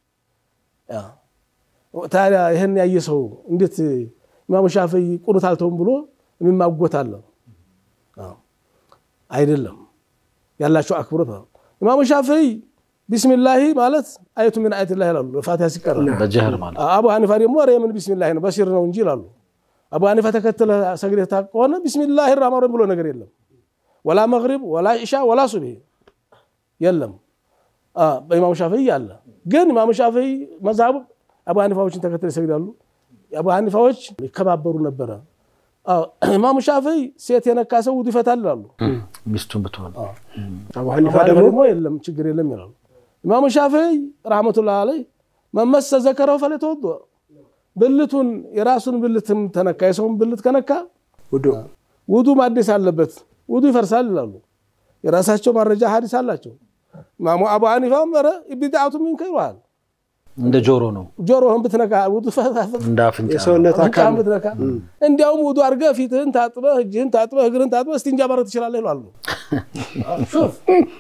አዎ። ታዲያ ይህን ያየ ሰው እንዴት ኢማሙ ሻፊዒ ቁኑት አልተውም ብሎ የሚማጎት አለ? አዎ። አይደለም ያላቸው አክብሮት ነው። ኢማሙ ሻፊዒ ቢስሚላሂ ማለት አየቱ ምን አየት ላ ይላሉ ፋቲሃ ሲቀራ። በጀህር ማለት አቡ ሐኒፋ ደግሞ ኧረ የምን ቢስሚላሂ ነው በሲር ነው እንጂ ይላሉ። አቡ ሐኒፋ ተከትለ ሰግደህ ታውቅ ከሆነ ቢስሚላሂ ራህማን ረሂም ብሎ ነገር የለም። ወላ መግሪብ ወላ ኢሻ ወላ ሱብሂ የለም። አ፣ በኢማሙ ሻፊዒ አለ። ግን ኢማሙ ሻፊዒ መዝሀቡ አቡ ሐኒፋዎችን ተከትለ ይሰግዳሉ። አቡ ሐኒፋዎች ይከባበሩ ነበረ። አዎ፣ ኢማሙ ሻፊዒ ሴት የነካ ሰው ውዱ ይፈታል ይላሉ። ሚስቱን ብትሆን አቡ ሐኒፋ አቡ ደግሞ ደግሞ የለም ችግር የለም ይላሉ። ኢማሙ ሻፊዒ ረሕመቱላህ አለይህ መመሰ ዘከረው ፈለተወዶ ብልቱን የራሱን ብልትም ተነካ የሰውን ብልት ከነካ ውዱ ውዱ ማደስ አለበት፣ ውዱ ይፈርሳል ይላሉ። የራሳቸው መረጃ ሀዲስ አላቸው። ኢማሙ አቡ ሐኒፋም ኧረ ቢድዓቱ ሚንከ ይሉሃል። እንደ ጆሮ ነው፣ ጆሮህን ብትነካ ውዱ እንደ አፍንጫ ነው። የሰውነት አካል አፍንጫህን ብትነካ እንዲያውም ውዱ አድርገህ ፊትህን ታጥበህ እጅህን ታጥበህ እግርህን ታጥበህ እስቲንጃ ማድረግ ትችላለህ ይላሉ። ሹፍ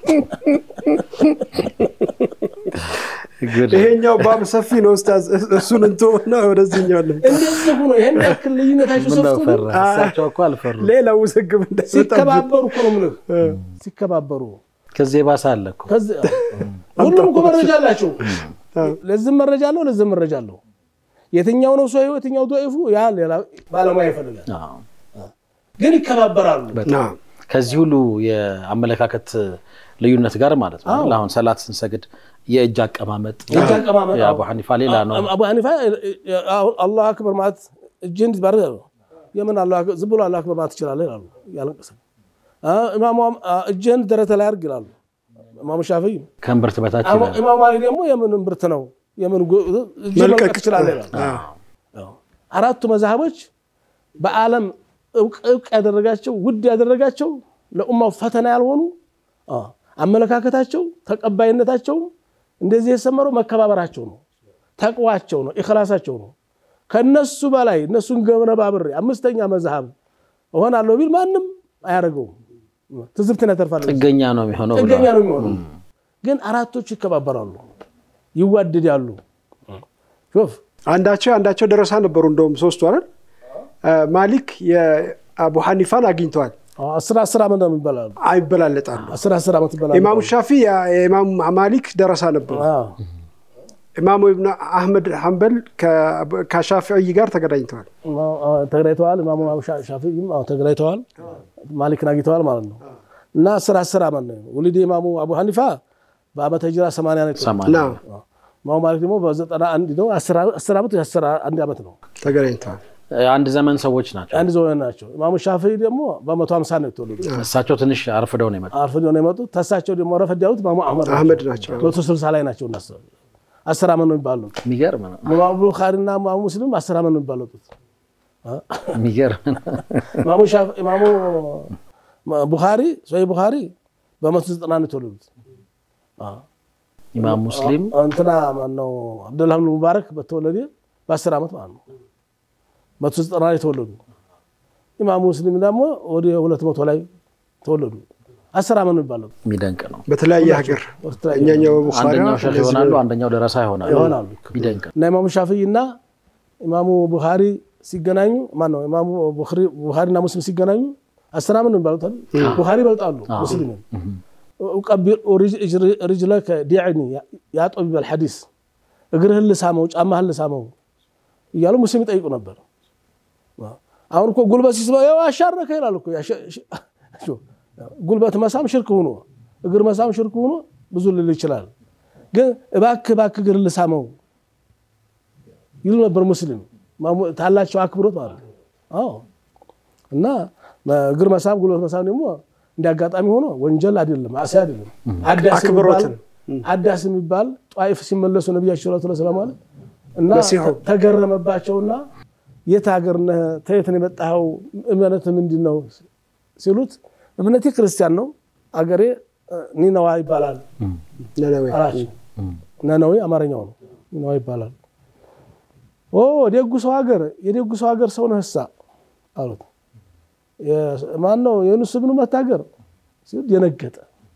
ግድ ይሄኛው ባብ ሰፊ ነው ኡስታዝ። እሱን እንተውና ወደዚህኛው ልምጣ። እንደዚህ ሆኖ ይህን ያክል ልዩነታቸው ምነው ሰፍቶ ፈራ? እሳቸው እኮ አልፈሩ። ሌላ ውዝግብ እንዳይመጣብን ሲከባበሩ እኮ ነው የምልህ። ሲከባበሩ ከዚህ የባሰ አለ እኮ። ከዚህ ሁሉም እኮ መረጃ አላቸው። ለዚህም መረጃ አለው፣ ለዚህም መረጃ አለው። የትኛው ነው ሰው የትኛው ዶይፉ ያ ሌላ ባለሙያ ይፈልጋል። አዎ። ግን ይከባበራሉ። ና ከዚህ ሁሉ የአመለካከት ልዩነት ጋር ማለት ነው። አሁን ሰላት ስንሰግድ የእጅ አቀማመጥ የእጅ አቀማመጥ፣ የአቡ ሐኒፋ ሌላ ነው። አቡ ሐኒፋ አሁን አላሁ አክበር ማለት እጅህን ባር የምን አላሁ አክበር ዝም ብሎ አላሁ አክበር ማለት ትችላለህ ይላሉ። ያለንቀሰ ኢማሙ እጅህን ደረተ ላይ አድርግ ይላሉ። ኢማሙ ሻፊዒ ከእምብርት በታች አሙ- ይላል። ኢማሙ ማሊክ ደግሞ የምን እምብርት ነው የምን ጉ- እጅ መልቀቅ መልቀቅ ትችላለህ ይላሉ። አዎ። አራቱ መዛህቦች በዓለም እውቅ እውቅ ያደረጋቸው ውድ ያደረጋቸው ለኡማው ፈተና ያልሆኑ አዎ፣ አመለካከታቸው ተቀባይነታቸው እንደዚህ የሰመረው መከባበራቸው ነው። ተቅዋቸው ነው፣ ኢኽላሳቸው ነው። ከነሱ በላይ እነሱን ገነባብሬ አምስተኛ መዝሃብ እሆናለሁ ቢል ማንም አያደርገውም። ትዝብትን ያተርፋል። ጥገኛ ነው የሚሆነው ጥገኛ ብለዋል። ነው የሚሆነው። ግን አራቶቹ ይከባበራሉ፣ ይዋደዳሉ። ሾፍ አንዳቸው አንዳቸው ደረሳ ነበሩ። እንደውም ሶስቱ አይደል ማሊክ የአቡ ሐኒፋን አግኝተዋል። አስር አስር ዓመት ነው የሚባላሉ። አይበላለጣሉ። አስር አስር ዓመት ይባላሉ። ኢማሙ ሻፊ የኢማሙ ማሊክ ደረሳ ነበሩ። አዎ። ኢማሙ ኢብኑ አህመድ ሐንበል ከሻፊዒ ጋር ተገናኝተዋል። ተገናኝተዋል። ኢማሙ ሻፊዒም አዎ ተገናኝተዋል። ማሊክን አግኝተዋል ማለት ነው። እና አስር አስር ዓመት ነው ውሊድ ኢማሙ አቡ ሐኒፋ በዓመተ ሂጅራ ሰማንያ ነው የተወለዱት። ሰማንያ ና ኢማሙ ማሊክ ደግሞ በዘጠና አንድ ነው። አስር ዓመት የአስር አንድ ዓመት ነው። ተገናኝተዋል። አንድ ዘመን ሰዎች ናቸው። አንድ ዘመን ናቸው። ኢማሙ ሻፊዒ ደግሞ በመቶ ሀምሳ ነው የተወለዱት። እሳቸው ትንሽ አርፍደው ነው የመጡት። አርፍዶ ነው የመጡት። ተሳቸው ደግሞ ረፈድ ያሉት ኢማሙ አህመድ ናቸው። አህመድ ናቸው። መቶ ስልሳ ላይ ናቸው። እነሱ አስር ዓመት ነው የሚባሉት። የሚገርም ነው። ኢማሙ ቡኻሪና ኢማሙ ሙስሊም አስር ዓመት ነው የሚባሉት። የሚገርም ነው። ኢማሙ ሻፍ- ኢማሙ ቡኻሪ ሶሒህ ቡኻሪ በመቶ ዘጠና ነው የተወለዱት። ኢማም ሙስሊም እንትና ማነው አብደላህ ብን ሙባረክ በተወለደ በአስር ዓመት ማለት ነው። መቶ ዘጠና ላይ ተወለዱ። ኢማሙ ሙስሊም ደግሞ ወደ ሁለት መቶ ላይ ተወለዱ። አስር ዓመት ነው የሚባለው የሚደንቅ ነው። በተለያየ ሀገር እኛኛው ቡኻሪ አንደኛው ሼህ ይሆናሉ፣ አንደኛው ደረሳ ይሆናሉ። ይሆናሉ። የሚደንቅ ነው። እና ኢማሙ ሻፊዒ እና ኢማሙ ቡኻሪ ሲገናኙ ማን ነው ኢማሙ ቡኻሪና ሙስሊም ሲገናኙ አስር ዓመት ነው የሚባሉት አይደል? ቡኻሪ ይበልጣሉ ሙስሊምን ቀቢር ርጅለከ ዲዕኒ ያ ጠቢበል ሐዲስ እግርህን ልሳመው ጫማህን ልሳመው እያሉ ሙስሊም ይጠይቁ ነበር። አሁን እኮ ጉልበት ሲስበው ያው አሻረከ ይላል እኮ ጉልበት መሳም ሽርክ ሆኖ እግር መሳም ሽርክ ሆኖ ብዙ ልል ይችላል። ግን እባክህ እባክህ እግር ልሳመው ይሉ ነበር ሙስሊም ታላቸው አክብሮት ማለት ነው። አዎ እና እግር መሳም ጉልበት መሳም ደግሞ እንደ አጋጣሚ ሆኖ ወንጀል አይደለም፣ አሲ አይደለም። አዳስ የሚባል አዳስ የሚባል ጧይፍ ሲመለሱ ነቢያቸው ሰለላሁ ዐለይሂ ወሰለም አለ እና ተገረመባቸውና የት ሀገር ነህ? ተየት ነው የመጣኸው? እምነት ምንድን ነው ሲሉት እምነቴ ክርስቲያን ነው፣ አገሬ ኒነዋ ይባላል አላቸው። ነነዌ አማርኛው ነው፣ ኒነዋ ይባላል። ኦ ደጉ ሰው ሀገር የደጉ ሰው ሀገር ሰው ነህሳ አሉት። ማን ነው የዩኑስ ብኑ መታገር ሲል የነገጠ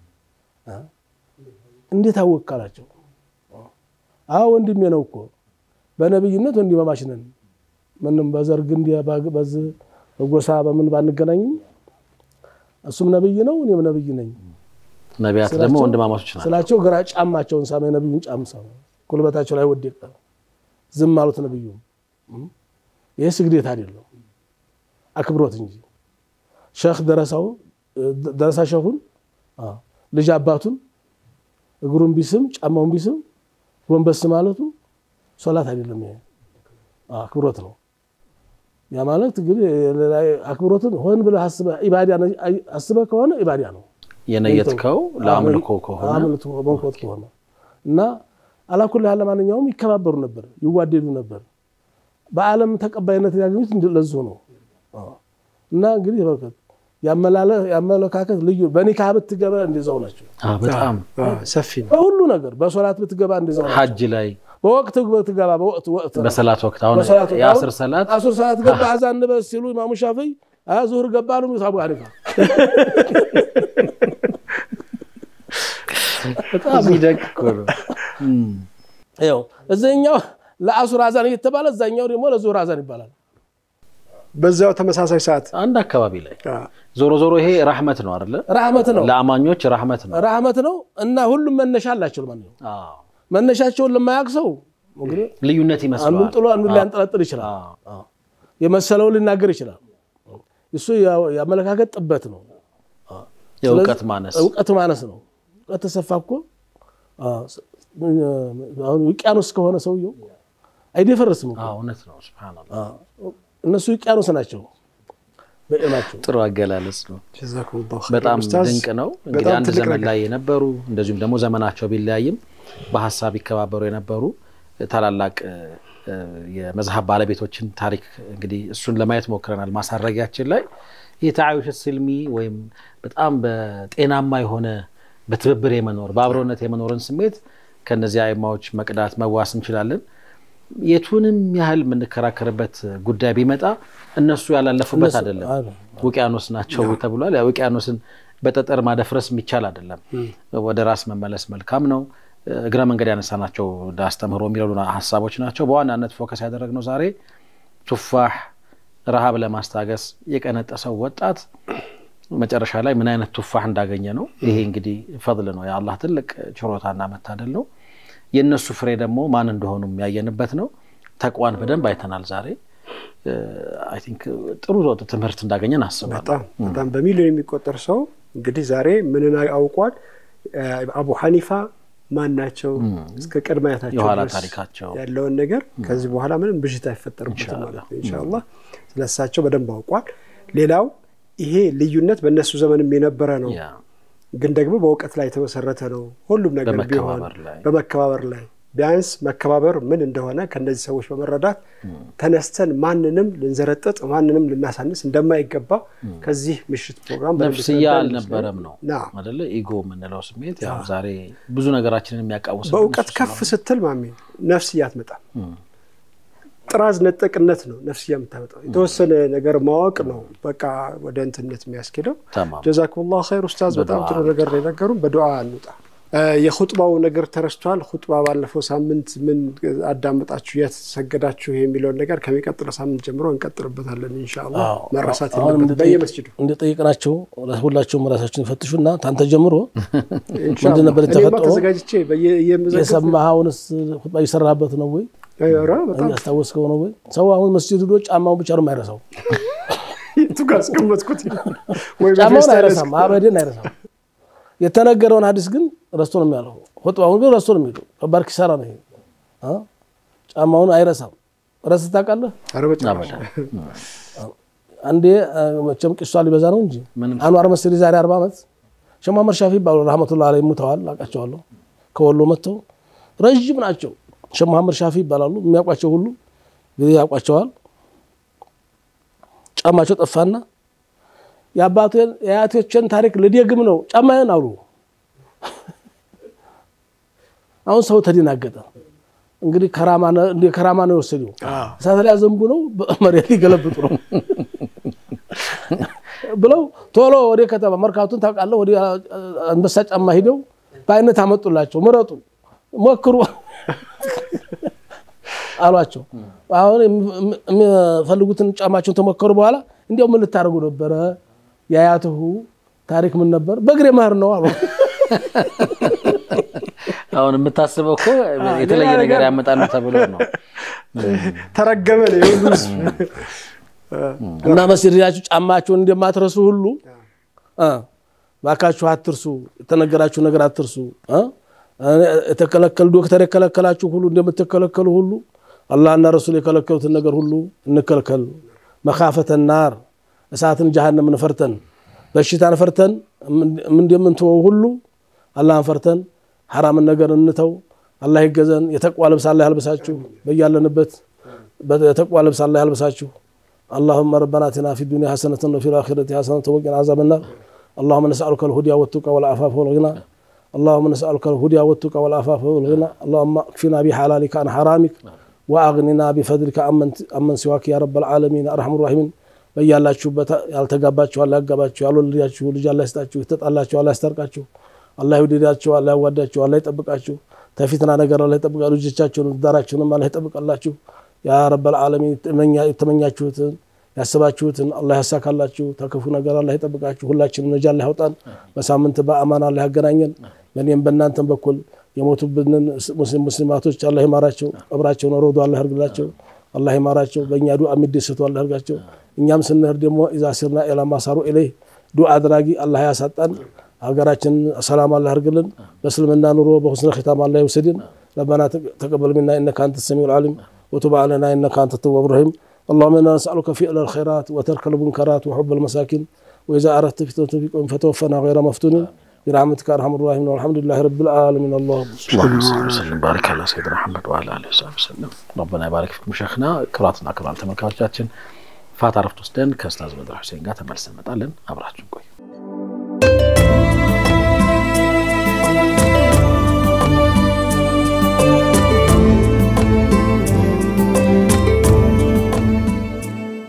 እንዴት አወቅ አላቸው። አዎ ወንድሜ ነው እኮ በነብይነት ወንድማማች ነን። ምንም በዘር ግንድ በዚህ በጎሳ በምን ባንገናኝም እሱም ነብይ ነው እኔም ነብይ ነኝ። ነቢያት ደግሞ ወንድማማቾች ናቸው ስላቸው ግራ ጫማቸውን ሳመ፣ የነብዩን ጫም ሳመ፣ ጉልበታቸው ላይ ወደቀ። ዝም አሉት ነብዩ። ይህ ስግዴት አይደለም አክብሮት እንጂ ሸህ ደረሳው ደረሳ ሸሁን ልጅ አባቱን እግሩን ቢስም ጫማውን ቢስም ጎንበስ ማለቱ ሶላት አይደለም። ይሄ አክብሮት ነው። ያ ማለት እንግዲህ አክብሮትን ሆን ብለህ አስበህ ከሆነ ኢባዳ ነው የነየትከው ለአምልኮ ከሆነ መንኮት ከሆነ እና አላኩል ያህል ለማንኛውም ይከባበሩ ነበር፣ ይዋደዱ ነበር። በዓለም ተቀባይነት ያገኙት ለዚሁ ነው። እና እንግዲህ በርከት ያመለካከት ልዩ በኒካህ ብትገባ እንደዛው ናቸው። በጣም ሰፊ ነው። በሁሉ ነገር በሶላት ብትገባ እንደዛው ናቸው። ሐጅ ላይ በወቅት ብትገባ በወቅት ወቅት ነው። በሰላት ወቅት አሁን በሰላት ወቅት የአስር አሁን ሰላት አስር ሰላት ገባ አዛን ንበስ ሲሉ ኢማሙ ሻፊዒ ዙሁር ገባ ነው የሚሉት አቡ ሐኒፋ። በጣም የሚደንቅ እኮ ነው። ይኸው እዚህኛው ለአሱር አዛን እየተባለ እዛኛው ደግሞ ለዙሁር አዛን ይባላል። በዛው ተመሳሳይ ሰዓት አንድ አካባቢ ላይ ዞሮ ዞሮ ይሄ ራህመት ነው አይደለ? ራህመት ነው ለአማኞች ራህመት ነው። ራህመት ነው እና ሁሉም መነሻ አላቸው። ማለት ነው አዎ። መነሻቸውን ለማያውቅ ሰው እንግዲህ ልዩነት አንዱን ይመስለዋል። ጥሎ አንዱን ሊያንጠለጥል ይችላል። አዎ። የመሰለው ሊናገር ይችላል። እሱ የአመለካከት ጥበት ነው፣ የእውቀት ማነስ እውቀት ማነስ ነው። እውቀት ተሰፋ እኮ አሁን ውቅያኖስ ከሆነ ሰውየው አይደፈርስም እኮ። አዎ፣ እውነት ነው። ሱብሃነላህ እነሱ ውቅያኖስ ናቸው በዕልማቸው። ጥሩ አገላለጽ ነው። ጀዛኩሙላሁ ኸይር በጣም ኡስታዝ። ድንቅ ነው። እንግዲህ በጣም አንድ ትልቅ ዘመን ነገር። ላይ የነበሩ እንደዚሁም ደግሞ ዘመናቸው ቢለያይም በሀሳብ ይከባበሩ የነበሩ ታላላቅ እ፣ የመዝሀብ ባለቤቶችን ታሪክ እንግዲህ እሱን ለማየት ሞክረናል። ማሳረጊያችን ላይ ይህ ተዓዩሽ ስልሚ ወይም በጣም በጤናማ የሆነ በትብብር የመኖር በአብሮነት የመኖርን ስሜት ከነዚህ አይማዎች መቅዳት መዋስ እንችላለን። የቱንም ያህል የምንከራከርበት ጉዳይ ቢመጣ እነሱ ያላለፉበት አይደለም። ውቅያኖስ ናቸው ተብሏል። ውቅያኖስን በጠጠር ማደፍረስ የሚቻል አይደለም። ወደ ራስ መመለስ መልካም ነው። እግረ መንገድ ያነሳናቸው አስተምህሮ የሚለሉ ሀሳቦች ናቸው። በዋናነት ፎከስ ያደረግነው ዛሬ ቱፋህ ረሃብ ለማስታገስ የቀነጠሰው ወጣት መጨረሻ ላይ ምን አይነት ቱፋህ እንዳገኘ ነው። ይሄ እንግዲህ ፈضል ነው፣ የአላህ ትልቅ ችሮታና መታደል ነው። የእነሱ ፍሬ ደግሞ ማን እንደሆኑ የሚያየንበት ነው። ተቋን በደንብ አይተናል ዛሬ። አይ ቲንክ ጥሩ ትምህርት እንዳገኘን አስባለሁ። በጣም በጣም በሚሊዮን የሚቆጠር ሰው እንግዲህ ዛሬ ምንን አውቋል። አቡ ሐኒፋ ማን ናቸው? እስከ ቅድመ አያታቸው የኋላ ድረስ ታሪካቸው ያለውን ነገር ከዚህ በኋላ ምንም ብዥታ አይፈጠርበትም ማለት ነው። ኢንሻአላህ ስለሳቸው በደንብ አውቋል። ሌላው ይሄ ልዩነት በእነሱ ዘመንም የነበረ ነው፣ ያ ግን ደግሞ በእውቀት ላይ የተመሰረተ ነው። ሁሉም ነገር ቢሆን በመከባበር ላይ በመከባበር ላይ ቢያንስ መከባበር ምን እንደሆነ ከእነዚህ ሰዎች በመረዳት ተነስተን ማንንም ልንዘረጥጥ ማንንም ልናሳንስ እንደማይገባ ከዚህ ምሽት ፕሮግራም በደንብ ነፍስያ የተረዳን አልነበረም ነው ና አደለ? ኢጎ የምንለው ስሜት ያው ዛሬ ብዙ ነገራችንን የሚያቃውስ በእውቀት ከፍ ስትል ማሜ ነፍስያ አትመጣም። ጥራዝ ነጠቅነት ነው ነፍስያ የምታመጣው። የተወሰነ ነገር ማወቅ ነው በቃ ወደ እንትነት የሚያስኬደው። ተማም ጀዛኩሙላህ ኸይር ኡስታዝ፣ በጣም ጥሩ ነገር ነው የነገሩን። በዱዓ እንውጣ። የኹጥባው ነገር ተረስቷል። ኹጥባ ባለፈው ሳምንት ምን አዳመጣችሁ፣ የት ሰገዳችሁ የሚለውን ነገር ከሚቀጥለው ሳምንት ጀምሮ እንቀጥልበታለን ኢንሻአላህ። አዎ። መረሳት አሁን የለበትም እንደጠየቅ- በየመስጅዱ እንደጠየቅናቸው ሁላቸውም ራሳችን ይፈትሹና ታንተ ጀምሮ ኢንሻአላህ። ምንድን ነበር እኔማ የተፈጠረው? ተዘጋጅቼ በየ- እየመዘገብኩ የሰማኸውንስ ሁጥባ እየሰራህበት ነው ወይ ኧረ በጣም ያስታወስከው ነው ወይ? ሰው አሁን መስጂድ ሄዶ ጫማው ብቻ ነው የማይረሳው። የቱ ጋር አስቀመጥኩት ወይ ጫማውን በፌስታል አይረሳም፣ አበድን አይረሳም። የተነገረውን ሀዲስ ግን ረስቶ ነው የሚያለው። ሁጥባውን ግን ረስቶ ነው የሚሄደው። ከባድ ኪሳራ ነው ይሄ። አ? ጫማውን አይረሳም። ረስተህ ታውቃለህ? ኧረ በጭራሽ። አንዴ አ፣ መቼም ቂሷ ሊበዛ ነው እንጂ ምንም አንዋር መስሪ ዛሬ አርባ ዓመት ሸህ መሐመድ ሻፊ ይባሉ ረህመቱላህ አለይሂ ሙተዋል። አውቃቸዋለሁ። ከወሎ መጥተው ረዥም ናቸው። ሸህ መሐመድ ሻፊ ይባላሉ። የሚያውቋቸው ሁሉ እንግዲህ ያውቋቸዋል። ጫማቸው ጠፋና የአባቴን የአያቶችን ታሪክ ልደግም ነው ጫማዬን አሉ። አሁን ሰው ተደናገጠ። እንግዲህ ከራማ ነው እንደ ከራማ ነው የወሰደው። እሳት ላይ ዘንቡ ነው መሬት ሊገለብጡ ነው ብለው ቶሎ ወደ ከተማ መርካቱን ታውቃለህ፣ ወደ አንበሳ ጫማ ሂደው በአይነት አመጡላቸው። ምረጡ፣ ሞክሩ አሏቸው። አሁን የሚፈልጉትን ጫማቸውን ተሞከሩ በኋላ እንዲያው ምን ልታደርጉ ነበረ? የአያትሁ ታሪክ ምን ነበር? በእግሬ መሄድ ነው አሉ። አሁን የምታስበው እኮ የተለየ ነገር ያመጣሉ ተብሎ ነው። ተረገመ ነው የሁሉ ህዝብ። እና መስጂድ ሄዳችሁ ጫማችሁን እንደማትረሱ ሁሉ እ ባካችሁ አትርሱ፣ የተነገራችሁ ነገር አትርሱ። እ የተከለከሉ ዶክተር የከለከላችሁ ሁሉ እንደምትከለከሉ ሁሉ አላህና ረሱል የከለከሉትን ነገር ሁሉ እንከልከል። መካፈተ ናር እሳትን ጀሃነምን ፈርተን በሽታን ፈርተን እንደምንተወው ሁሉ አላህን ፈርተን ሐራምን ነገር እንተው። አላህ ይገዘን። የተቋ ልብስ አላህ ያልብሳችሁ። በያለንበት የተቋ ልብስ አላህ ያልብሳችሁ። اللهم ربنا اتنا في الدنيا حسنة وفي الآخرة حسنة وقنا عذاب النار اللهم نسألك الهدى والتقى والعفاف والغنى اللهم نسألك الهدى والتقى والعفاف والغنى اللهم اكفنا بحلالك عن حرامك وأغننا بفضلك عمن عمن سواك يا رب العالمين أرحم الراحمين በያላችሁበት ያልተጋባችሁ አላህ ያጋባችሁ፣ ያልወለዳችሁ ልጅ አላህ ይስጣችሁ፣ የተጣላችሁ አላህ ያስታርቃችሁ፣ አላህ ይውደዳችሁ፣ አላህ ያዋዳችሁ፣ አላህ ይጠብቃችሁ፣ ተፊትና ነገር አላህ ይጠብቃ፣ ልጆቻችሁን ትዳራችሁንም አላህ ይጠብቃላችሁ። ያ ረበል ዓለሚን የተመኛችሁትን ያስባችሁትን አላህ ያሳካላችሁ። ተክፉ ነገር አላህ ይጠብቃችሁ። ሁላችንም ነጃ አላህ ያውጣን። በሳምንት በአማን አላህ ያገናኘን። በእኔም በእናንተም በኩል የሞቱብንን ሙስሊም ሙስሊማቶች አላህ ይማራቸው። ቀብራቸውን ሮዶ አላህ ያርግላቸው። አላህ ይማራቸው። በእኛ ዱዓ የሚደሰቱ አላህ ያርጋቸው። እኛም ስንሄድ ደግሞ ኢዛ ሲርና ኢላ ማሳሩ ኢለይህ ዱዓ አድራጊ አላህ ያሳጣን። ሀገራችን ሰላም አላህ ያርግልን። በእስልምና ኑሮ በሁስነ ኺታም አላህ ይውሰድን። ረበና ተቀበል ሚና ኢነከ አንተ ሰሚዑል ዓሊም وتب علينا انك انت التواب الرحيم اللهم انا نسالك فعل الخيرات وترك المنكرات وحب المساكين واذا اردت فتنه في قوم فتوفنا غير مفتونين برحمتك ارحم الراحمين والحمد لله رب العالمين اللهم اللهم صل وسلم بارك على سيدنا محمد وعلى اله وصحبه وسلم ረበና ይባረክ ፊኩም ሸይኽና። ክቡራትና ክቡራን ተመልካቾቻችን ፋታ ረፍት ወስደን ከኡስታዝ በድር ሁሴን ጋር ተመልሰን እንመጣለን። አብራችሁን ቆዩ።